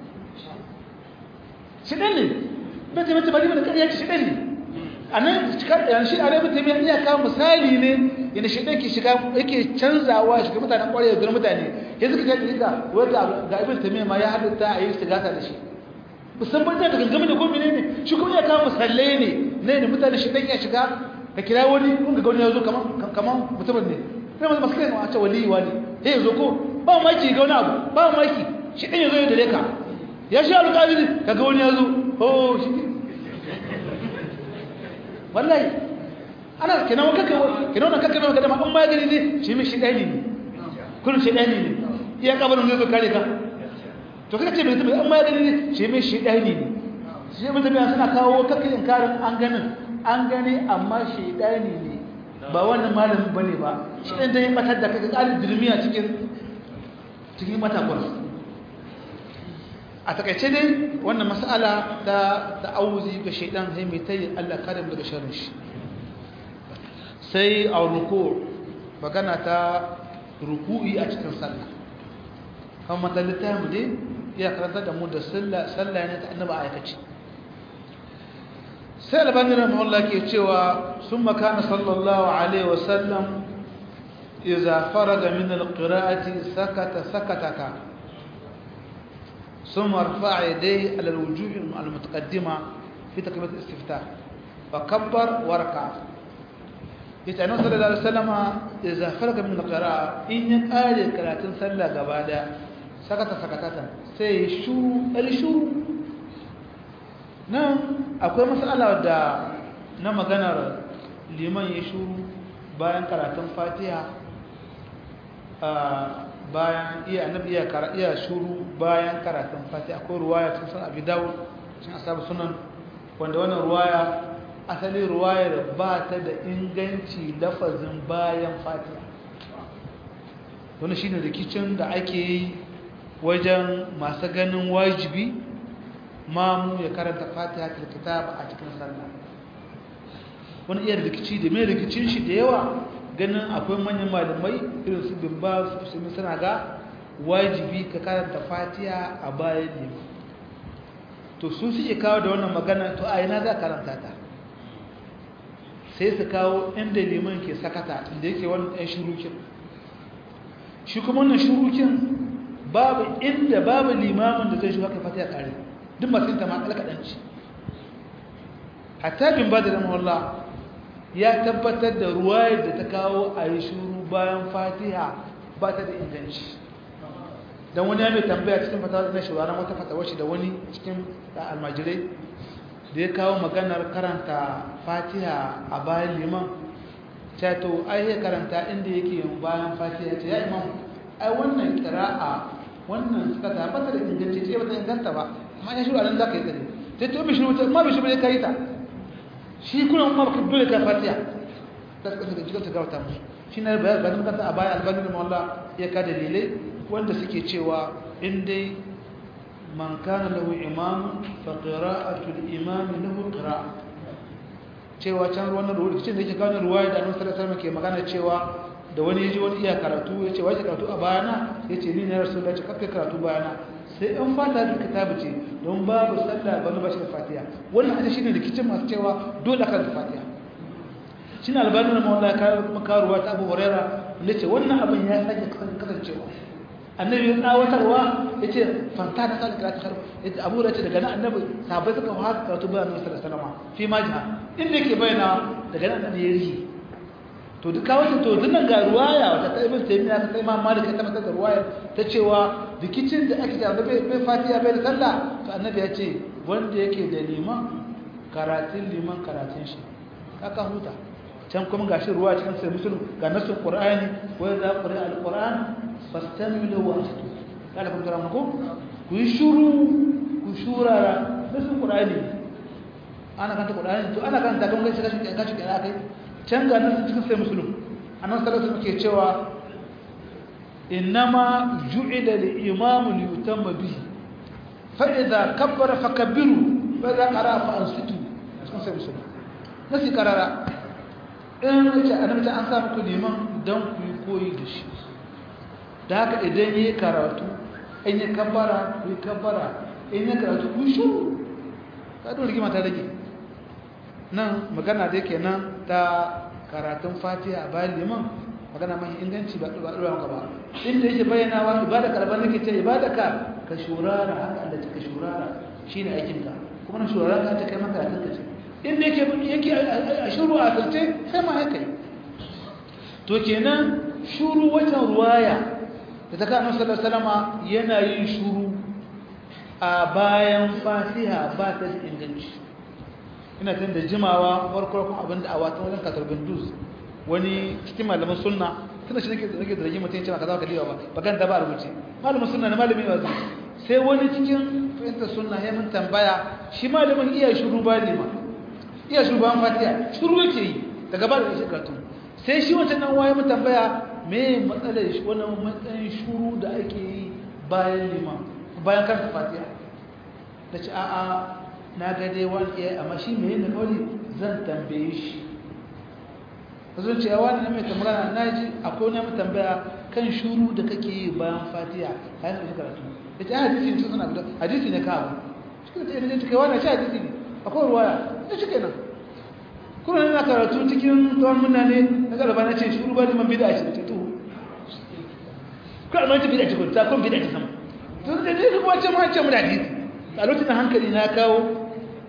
shi dan ne ibn taymiya bari da kariya shi dan ne anan cikar da shi a ibn taymiya iya kawo misali ne yana shi dan ke shiga yake canzawa shiga mutanen kwarai da mutane ya suka ta diga wanda ga ibn taymiya ma ya halitta a yi istigasa da shi musamman da gangami da ko menene shi kuma ya kawo misalai ne ne ne mutane shi dan ya shiga ka kira wani kun ga wani ya zo kaman kaman mutumin ne sai masu masu kai a ce wali wali sai zo ko ba maki ga wani abu ba maki shi ɗin ya zo ya dare ka ya shi alƙaliri ka ga wani ya zo oh shi wallahi ana kenan wani kakka kenan wani kakka mai kadama an magani ne shi mai shi ɗani ne kullum shi ɗani ne iya kabarin zai zo kare ka to kaka ce mai tabi an magani ne shi mai shi ɗani ne shi mai tabi suna kawo kakka inkarin an ganin an gani amma shi ɗani ne ba wannan malamin bane ba shi ɗan dai matar da kaga ƙarin dirmiya cikin cikin matakwas a takaice dai wannan mas'ala ta ta'awuzi ga shaidan sai mai tayi Allah kare mu daga sharrin shi sai a ruku magana ta ruku'i a cikin sallah kan matalita mu dai ya karanta da mu da sallah sallah ne ta annabi aikaci sai albani rahimahullah ke cewa sun makana sallallahu alaihi wasallam iza faraga min alqira'ati sakata sakataka ثم رفع يديه على الوجوه المتقدمة في تكبيرة الاستفتاح فكبر وركع يتعنى صلى الله عليه وسلم إذا فرق من القراءة إن قال القراءة صلى قبالا سكت سكتة سيشو الشو nan akwai matsala da na maganar liman ya shuru bayan karatun fatiha bayan iya annabi iya iya shuru bayan karatun fatiha akwai ruwaya cikin sunan abi dawud cikin asabu sunan wanda wannan ruwaya asali ruwayar ba ta da inganci lafazin bayan fatiha wani shine rikicin da ake yi wajen masu ganin wajibi mamu ya karanta fatiha ta kitab a cikin sallah wani iya rikici da mai rikicin shi da yawa ganin akwai manyan malamai irin su bin ba su suna ga wajibi ka karanta fatiha a bayan ne to sun suke kawo da wannan magana to a ina za karanta ta sai su kawo inda liman ke sakata inda yake wannan ɗan shurukin shi kuma wannan shurukin babu inda babu limamin da zai shi haka fatiha kare duk masu yin ta ma alkaɗanci hatta bin ba da ramawallah ya tabbatar da ruwayar da ta kawo a yi shuru bayan fatiha ba ta da inganci don wani ya mai tambaya cikin fatawa na shawarar wata fatawar shi da wani cikin almajirai da ya kawo maganar karanta fatiha a bayan liman cato ai ya karanta inda yake yin bayan fatiha ce ya imam ai wannan kira'a wannan suka tabbata da inganci ce ba ta inganta ba amma ya shi a nan za ka yi tsari sai to bishi wuta ma bishi bai kai ta shi kuna ma baka dole ka fatiha da suka suka jikin ta gawata musu shi na bayan bayan kanta a bayan albanin mawalla ya ka dalilai wanda suke cewa in dai man kana lahu imam fa qira'atul imam lahu qira'a cewa can wannan ruwa cikin da yake kawo ruwaya da annabi sallallahu alaihi wasallam ke magana cewa da wani yaji wani iya karatu yace wai karatu a bayana yace ni ne rasulullahi ce kakkai karatu bayana sai an fata da kitabu ce don babu sallah bane ba shi da fatiha wannan hadisi shine rikicin masu cewa dole kan fatiha shine albanin mawalla ka makaruwa ta Abu Huraira yace wannan abin ya sake kasancewa annabi ya tsawatarwa yace fanta da sallah karatu har yace Abu Huraira ce daga nan annabi sahabbai suka fara karatu bayan Annabi sallallahu alaihi wasallam fi majha inda yake bayyana daga nan annabi ya rihi to duk kawai to dinnan ga ruwaya wata ta ibn taymiya ta imam malik ta tabbatar da ruwaya ta cewa rikicin da ake da bai bai fatiha bai da sallah to annabi ya ce wanda yake da liman karatun liman karatun shi kaka huta can kuma gashi ruwa cikin sai musulun ga nasin qur'ani wa idza qira alquran fastamilu wa ansitu kada kun tara muku ku yi shuru ku shurara nasin qur'ani ana kanta qur'ani to ana kanta kan gashi gashi gashi kana kai can ga nasin cikin sai musulun annabi sallallahu alaihi wasallam ke cewa innama ju'ila al-imamu li yutamma bihi fa idza kabbara fakabbiru wa idza qara fa ansitu cikin sai musulun nasi karara in ce annabi an sa muku liman dan ku yi koyi da shi da haka idan yi karatu in yi kabbara ku yi kabbara in yi karatu ku shuru ta don rigima ta rage nan magana da yake nan ta karatun fatiha a bayan liman magana mai inganci ba ɗuwa maka ba inda yake bayyana wa ibada karban nake ce ibada ka ka shurara haka Allah ka shurara shine aikin ka kuma na shurara ka ta kai maka ka ce inda yake yake a shuru a asirce sai ma haka yi to kenan shuru wajen ruwaya da ta kawo sallar salama yana yin shuru a bayan fatiha ba ta da inganci ina tun da jimawa farkon abin da a watan wajen katar bindus wani cikin malamin sunna tunda shi nake nake da rigima mutum cewa kaza ka diwa ba bakan da ba rubuce malamin sunna ne malamin wazi sai wani cikin fahimtar sunna ya mun tambaya shi malamin iya shuru ba ne ma iya shugaban fatiha shuru yake yi daga ba da shi karatu sai shi wancan nan waye mu tambaya me matsalar shi wannan matsayin shuru da ake yi bayan liman bayan karanta fatiha da ce a'a na ga dai wani iya amma shi me yin kawai zan tambaye shi zan ce wani na mai tambaya na ji akwai wani mu tambaya kan shuru da kake yi bayan fatiha bayan karanta karatu ya ce hadisi ne suna guda hadisi ne kawo shi da ta yi kai wani shi hadisi ne akwai ruwaya ya shi kenan kuma yana karatu cikin tsawon muna ne na galaba na ce shuru ba liman bida ce ce tuhu kuma amma ta bida ce kwanta kuma bida ce sama to da ne kuma ce ma ce mu da hadisi a lokacin da hankali na kawo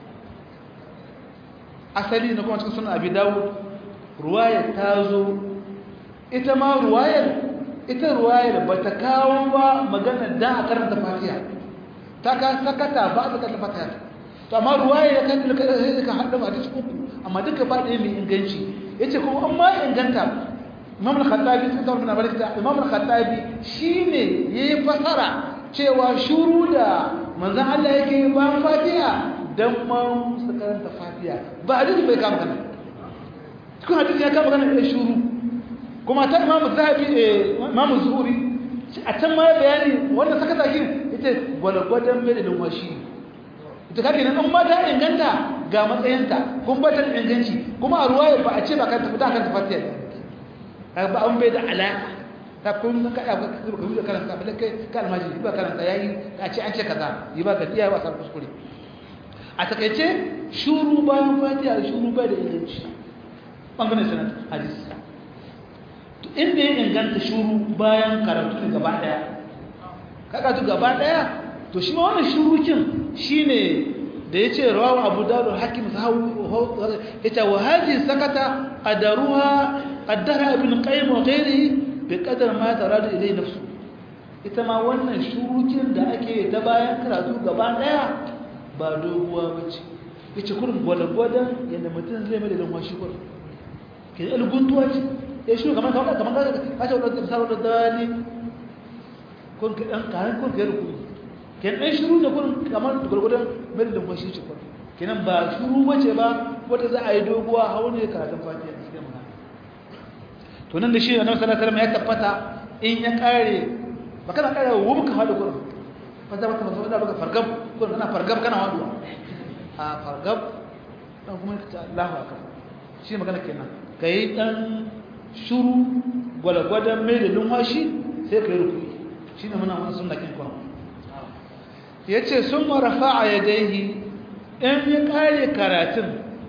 asali na kuma cikin suna abi dawo ruwayar ta zo ita ma ruwayar ita ruwayar ba ta kawo ba magana da a karanta fatiha ta ka sakata ba a karanta fatiha to amma ruwaya ya kan da kai ka hada ba hadisi uku amma duka ba ɗaya mai inganci yace kuma an ma inganta Imam al-Khattabi sun tabbata na barka Imam al-Khattabi shine yayi fasara cewa shuru da manzon Allah yake ba Fatiha dan ma su karanta Fatiha ba hadisi bai kama kana cikin hadisi ya kama kana da shuru kuma ta Imam Zahabi Imam Zuhri a can ma bayani wannan sakata kin yace gwalgwadan mai da numfashi ita kake nan amma ta inganta ga matsayinta kun ba ta inganci kuma a ruwaya ba a ce ba kan tafi ta kan tafi ta ba an bai da alaka ta kun ka ka ka ka da karanta ba kai ka almaji ba karanta yayi a ce an ce kaza yi ba ga iya ba sa kuskure a takeice shuru bayan fatiha shuru ba da inganci bangaren sanad hadisi to inda ya inganta shuru bayan karatu gaba daya kaga gaba daya to shi ma wannan shurukin shine da yace rawahu abu dawud hakim sahawu yace wa hadhihi sakata adaruha qaddara ibn qayyim wa ghayrihi bi qadar ma taradu ilay nafsu ita ma wannan shurukin da ake ta bayan karatu gaba daya ba doguwa bace yace kurin gwalgwadan yanda mutum zai mai da lumfashi kurin ke da guntuwa ce ya shi kamar kamar kamar ka ce wadda misali wadda dali kun ka dan kayan kun ka ruku ke dan shiru da kun kamar gwalgwadan mai da lumfashi ce kurin kenan ba shiru bace ba wanda za a yi doguwa haune karatun fatiha gaskiya magana to nan da shi annabi sallallahu alaihi wasallam ya tabbata in ya kare ba kana kare wubu ka hadu kurin fa za ka mazo da baka fargab kurin kana fargab kana hadu a fargab dan kuma ka ce Allahu akbar shi magana kenan kai dan shuru gwalgwadan mai da lumfashi sai kai rukuyi shine muna wannan sunna kin kuma yace summa rafa'a yadayhi in ya kare karatun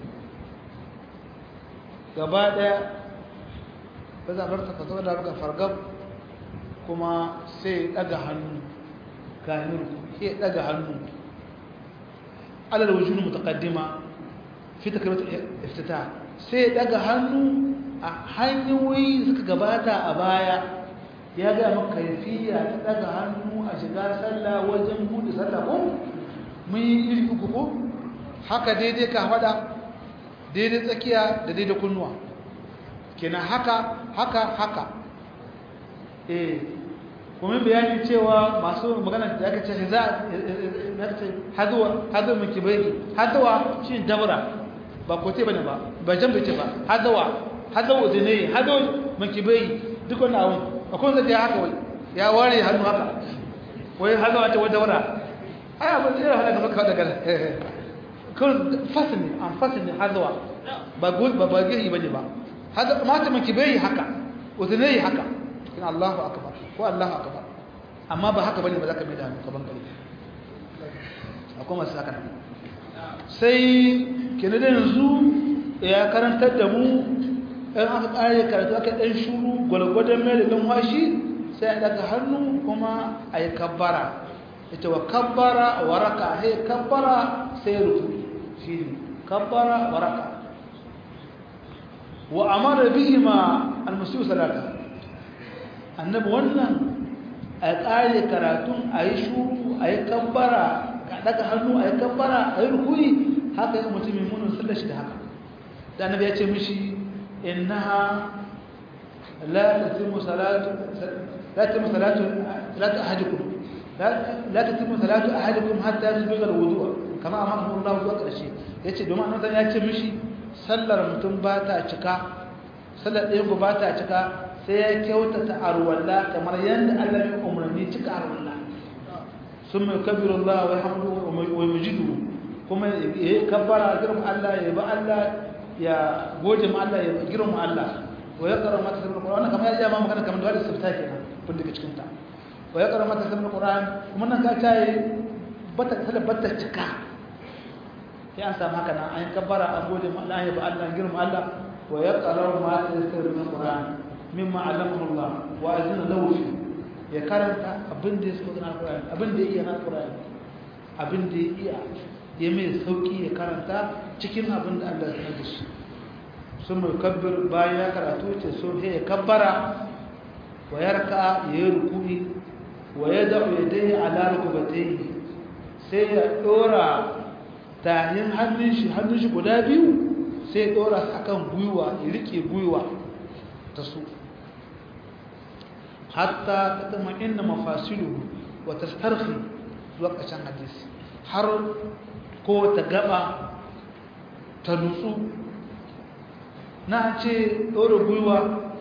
gaba daya ba za a ka zo da baka fargab kuma sai daga hannu kahin sai daga hannu alal wujud mutaqaddima fi takrimat iftitah sai daga hannu a hanyoyi suka gabata a baya ya ga maka kaifiya ta daga hannu a shiga sallah wajen bude sallah ko mun yi iri uku ko haka daidai ka fada daidai tsakiya da daidai kunnuwa kenan haka haka haka eh kuma bayani cewa masu magana da aka ce za a ce haduwa haduwa miki bai haduwa shi dabra ba kote bane ba ba jan bace ba haduwa haduwa da ne haduwa miki bai duk wannan abun akwai wanda ya haka wai ya ware hannu haka wai haduwa ta wata wara ai abin da ya halaka maka daga kun fasini an fasini haduwa ba gul ba ba giri bane ba hada mata miki bai haka udunai haka in Allahu akbar ko Allahu akbar amma ba haka bane ba zaka mai da hannu kaban gari akwai masu haka sai kenan da yanzu ya karantar da mu in aka kare karatu aka dan shuru gwalgwadon mai da lumfashi sai a daga hannu kuma a yi kabbara ita wa kabbara wa raka sai kabbara sai rufu shi ne kabbara wa raka wa amara bihi ma almusu salata annabi wannan a kare karatun a yi shuru a yi kabbara ka daga hannu a yi kabbara a yi rukuni haka yi mutumin munin sallar shi da haka da annabi ya ce mishi innaha la tatimu salatu la tatimu salatu salatu ahadikum la tatimu salatu ahadikum hatta yasbiga alwudu kama amara Allah zuwa karshe yace domin annabi ya ce mishi sallar mutum ba ta cika sallar ɗayan ku ba ta cika sai ya kyautata arwalla kamar yadda Allah ya umarni cika arwalla sun mai kabiru Allah wa hamdu wa mujidu kuma ya kabbara girma Allah ya ba Allah ya goje ma Allah ya girma Allah wa ya karama ta sabon Qur'an kamar ya jama magana kamar da wani sabta kenan kun daga cikin ta wa ya karama ta sabon Qur'an kuma nan ka tayi bata sallar bata cika sai an samu haka nan an kabbara an gode ma Allah ya ba Allah girma Allah wa ya qara'u ma tasir min Qur'an mimma allamahu Allah wa azina lahu fi ya karanta abin da ya so na Qur'an abin da ya iya na Qur'an abin da ya iya ya mai sauki ya karanta cikin abin da Allah ya sanar da shi sun mai kabbir bayan ya karatu ce so sai ya kabbara wa yarka ya yi rukuni wa ya da'u ya dai ala rukubatai sai ya dora tahin hannun shi hannun shi guda biyu sai dora su akan gwiwa ya rike gwiwa ta su hatta ta tama inna mafasilu wa tastarhi zuwa ƙarshen hadisi har ko ta gaba ta nutsu na ce dora gwiwa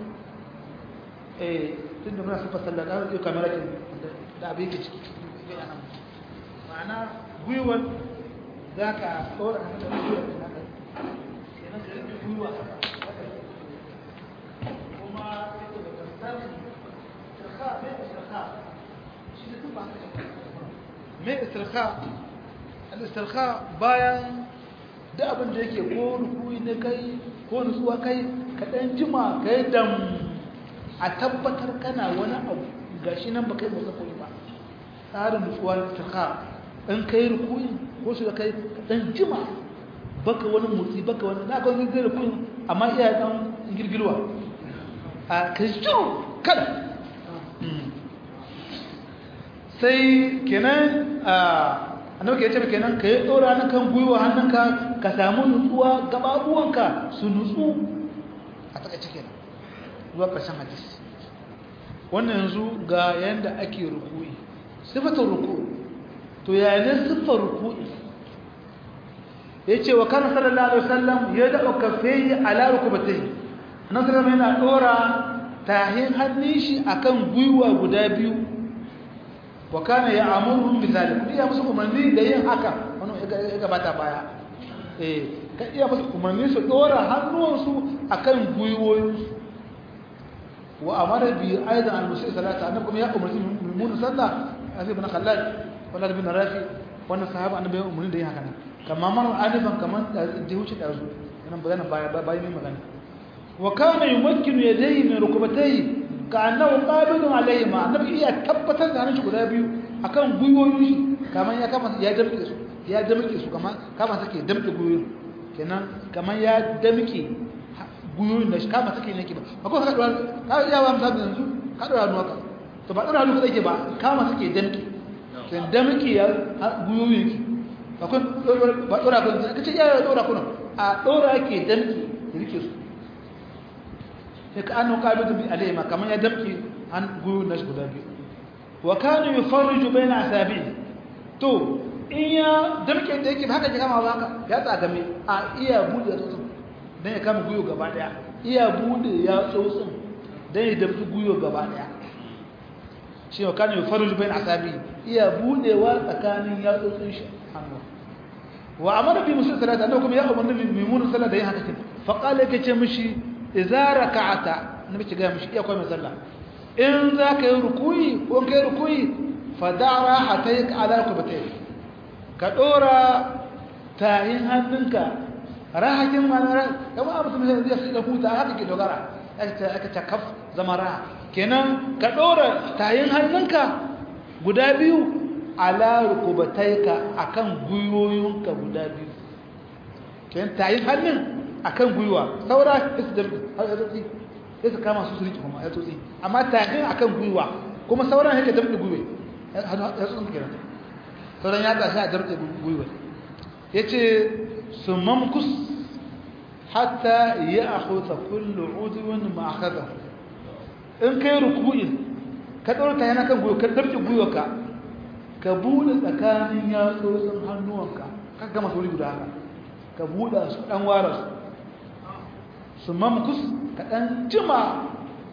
eh tun da muna sufa sallah da ɗauki kamar da abin ke ciki ma'ana gwiwar za ka ɗora hannun gwiwar da naka kenan ka rike gwiwa haka kuma ita da kasar istirka mai istirka shi da tuba mai istirka al-istirka bayan da abin da yake ko rukui na kai ko nutsuwa kai ka ɗan jima ka yi dam a tabbatar kana wani abu gashi nan ba kai motsa koyi ba tsarin nutsuwa istirka in kai rukui ko su da kai dan jima baka wani motsi baka wani na kawai zai rukui amma iya dan girgilwa a kai jiru kada sai kenan a annabi ke ce kenan ka yi dora na kan gwiwa hannunka ka samu nutsuwa gababuwanka su nutsu a takaice kenan zuwa ƙarshen hadisi wannan yanzu ga yanda ake ruku'i sifatar ruku'i to yayin siffar ruku'i yace wa kana sallallahu alaihi wasallam ya da kaffai ala rukubatayhi annabi sallallahu yana dora tahin hannun shi akan gwiwa guda biyu wa kana ya'muru bi zalik iya musu umarni da yin haka wannan ya gabata baya eh ka iya musu umarni su dora hannuwansu akan gwiwoyinsu wa amara bi aidan al-musi salata annabi kuma ya umarci mun sallah afi ibn khallad wala ibn rafi wannan sahaba annabi ya umarni da yin haka nan kamar mar alifan kamar da wuce da su nan magana baya baya mai magana wa kana yumakkinu yadayhi min rukbatayhi ka'annahu qabidun alayhi ma annabi iya tabbatar da hannun shi guda biyu akan gwiwoyin shi kamar ya kama ya damke su ya damke su kamar kama take damke gwiwoyin kenan kamar ya damke gwiwoyin da shi kama take ne ke ba akwai ka dora ka iya ba misali yanzu ka dora hannu haka to ba dora hannu kake ba kama take damke kenan damke ya gwiwoyin ki akwai ba dora kun ka ce ya dora kuna a dora ke damke rike su sai ka annu qabidu bi alayhi kamar ya damke an gwiwoyin nashi guda biyu wa kana yufarriju baina asabi'i to in ya damke da yake haka ke kama haka ya tsagame a iya bude tsotsin dan ya kama guyo gaba daya iya bude ya tsotsin dan ya damke guyo gaba daya shi wa kana yufarriju baina asabi'i iya budewa tsakanin ya tsotsin shi hannu wa amara bi musul salata annabi kuma ya umarni bi mimun salata da yin haka kin fa qala yake ce mishi idza raka'ata annabi ce ga mishi iya koyi sallah in za ka yi rukuyi ko ka yi rukuyi fadara hatayi ka ala rukubatai ka ɗora tayin hannunka rahakin mana kama abu tun zai zai da huta haka ke dogara aka ta kaf zama raha kenan ka ɗora tayin hannunka guda biyu ala rukubatai ka akan gwiwoyinka guda biyu kenan tayin hannun akan gwiwa saura su da sai su kama su su riƙe kuma ya tsotsi amma tafin akan gwiwa kuma sauran yake damɗe gwiwa ya tsotsi kenan sauran ya tashi a damɗe gwiwa ya ce su mamkus hatta ya ahuta kullu uduwin ma'akada in kai ruku'in ka ɗaura ta yana kan gwiwa ka damɗe gwiwa ka ka buɗe tsakanin yatsotsin hannuwanka ka gama sauri guda haka ka buɗe su ɗan wara su su mamkus kaɗan jima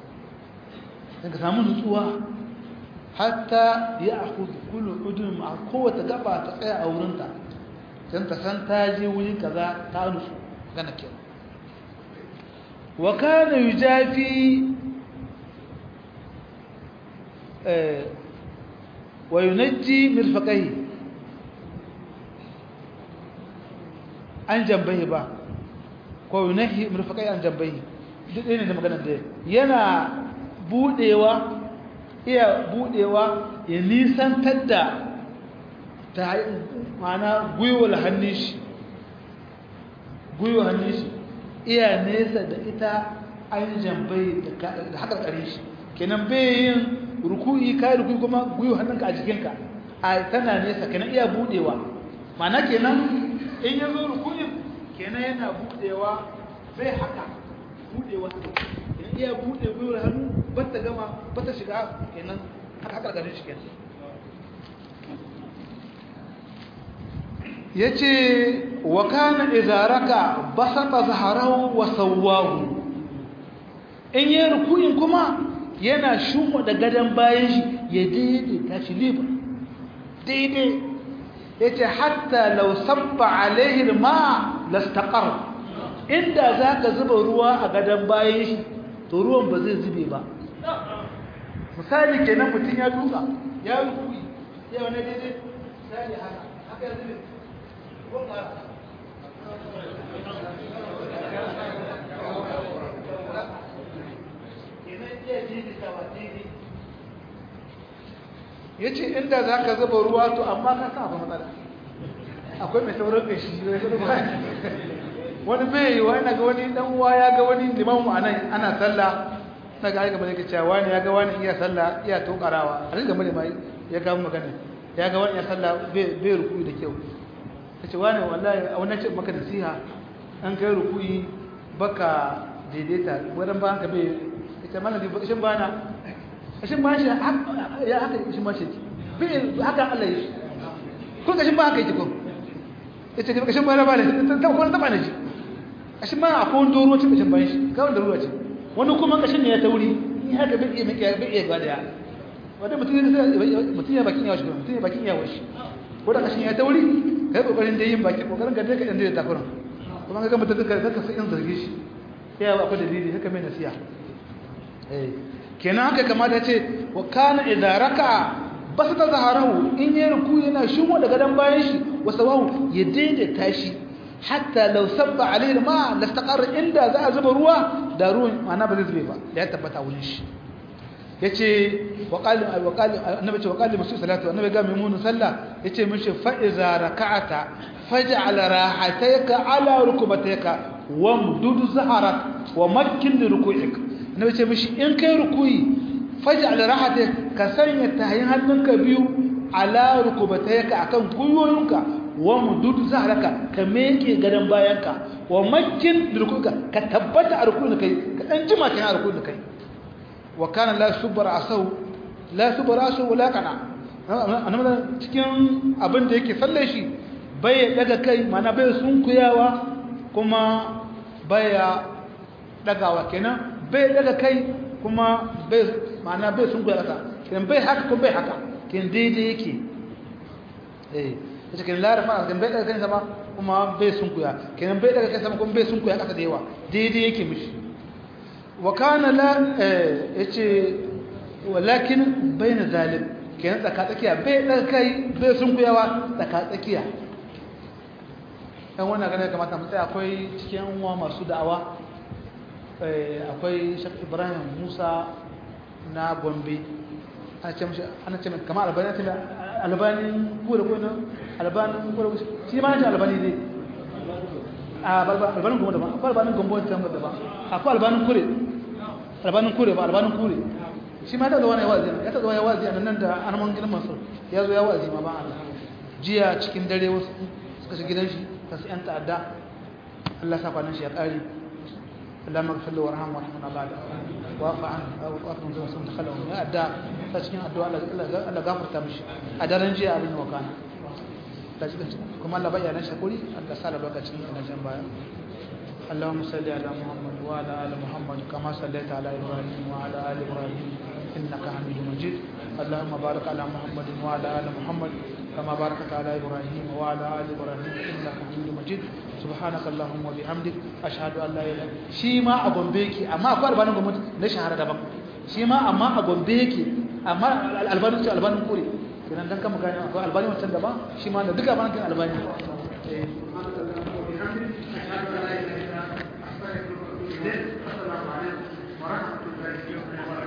daga samu nutsuwa hatta ya aku kullu udun a kowace gaba ta tsaya a wurinta don ta san ta je wuri kaza ta nutsu gana kyau wa kana yujafi wa yunajji mirfaqai an jambai ba ko yunahi murfakai an jambai duk ɗaya ne da maganar da yana budewa iya budewa ya nisantar da ta mana gwiwar hannun shi gwiwar hannun shi iya nesa da ita an jambai da haƙarƙarin shi kenan bai yin ruku'i kai ruku'i kuma gwiwar hannunka a jikinka a tana nesa kenan iya budewa mana kenan in ya zo ruku'in kenan yana budewa bai haka budewa kenan iya bude gwiwar hannu ba ta gama ba ta shiga kenan haka karkashin shi kenan ya ce wa kana izaraka basata zaharahu wa sawwahu in yi ruku'in kuma yana shumwa da gadon bayan shi ya daidaita shi liba daidai ya ce hatta lau sabba alaihi ma lastaqar inda za ka zuba ruwa a gadon bayan shi to ruwan ba zai zube ba misali kenan mutum ya duka ya rukui ya wani daidai misali haka haka ya zube ya ce inda za ka zuba ruwa to amma ka sa abu matsala akwai mai saurin ƙashi wani bai yi wa ina ga wani dan uwa ya ga wani liman mu anan ana sallah na ga aika bane cewa wani ya ga wani iya sallah iya tokarawa a riga mai mai ya ga magana ya ga wani ya sallah bai rukuyi da kyau ta ce wani wallahi a wannan ce maka nasiha an kai rukuyi baka daidaita wurin ba ka bai ita mana bai kashin bana kashin ba shi ya haka kashin ba shi bai haka Allah yi kun kashin ba haka yi ko ita ce kashin bana ba ne ta kuma taba ne shi kashin ba akwai wani doro cikin kashin bayan shi kawai da ruwa ce wani kuma kashin ne ya tauri ni haka bai iya mai bai iya gada wanda mutum ya mutum ya bakin yawa shi mutum ya bakin yawa shi ko da kashin ya tauri kai kokarin da yin baki kokarin ka dai ka inda da takuran kuma ga mutum ka ka sai in zargi shi ya ba akwai dalili haka mai nasiha eh kenan haka kamata ce wa kana idza raka'a basata zaharahu in yi ruku yana shinwa daga dan bayan shi wa sawahu ya daidaita shi hatta law sabba alayhi ma lastaqarra inda za a zuba ruwa da ruwan ma'ana ba zai zube ba da ya tabbata wurin shi yace wa qali wa qali annabi ce wa qali musu salatu annabi ga maimun sallah yace mishi fa iza raka'ata faj'al rahatayka ala rukubatayka wamdud zaharak wa makkin ruku'ik annabi ce mishi in kai ruku'i faj'al rahatayka ka sanya tahin hannunka biyu ala rukubatayka akan guyoyinka wamdud zaharaka ka meke gadan bayanka wa makkin ruku'ika ka tabbata a ruku'in kai ka dan jima kan ruku'in kai wa kana la subbar asau la subbar asau wala kana annabi cikin abin da yake salle shi bai daga kai mana bai sunkuyawa kuma baya dagawa kenan bai daga kai kuma bai mana bai sunkuya kasa kenan bai haka kuma bai haka kenan daidai yake eh ita kenan la rafa kenan bai daga kai sama kuma bai sunkuya kenan bai daga kai sama kuma bai sunkuya kasa da yawa daidai yake mishi وكان لا yace walakin baina zalim kenan tsaka tsakiya bai daga kai bai sunkuyawa tsaka tsakiya dan wannan gane kamata mu tsaya akwai cikin uwa masu da'awa akwai Sheikh Ibrahim Musa na Gombe ana ce mishi ana ce kamar albani ta albani ko da ko albani ko da shi ma ne albani dai a albanin gombe daban akwai albanin gombe ta daban akwai albanin kure albanin kure ba albanin kure shi ma da wani wazi ya taɓa ya wazi a nan da arman gidan masu ya zo ya wazi ma ba Allah jiya cikin dare wasu suka shi gidan shi ta su yan ta'adda Allah sa kwanan shi ya ƙari Allah magfir da warham wa rahmana ba da wafa an wafa mun sun ta kala ya adda ta cikin addu'a Allah gafarta mishi a daren jiya abin wa kana kuma Allah bayyana shakuri Allah sa lokacin ina jan baya اللهم صل على محمد وعلى ال محمد كما صليت على ابراهيم وعلى ال ابراهيم انك حميد مجيد اللهم بارك على محمد وعلى ال محمد كما باركت على ابراهيم وعلى ال ابراهيم انك حميد مجيد سبحانك اللهم وبحمدك اشهد ان لا اله الا shi ma a gombe yake amma akwai albanin gwamnati na shahara daban shi ma amma a gombe yake amma albanin ce albanin kure kenan dan kama gani akwai albanin wancan daban shi ma da duka albanin albani السلام عليكم ورحمة الله وبركاته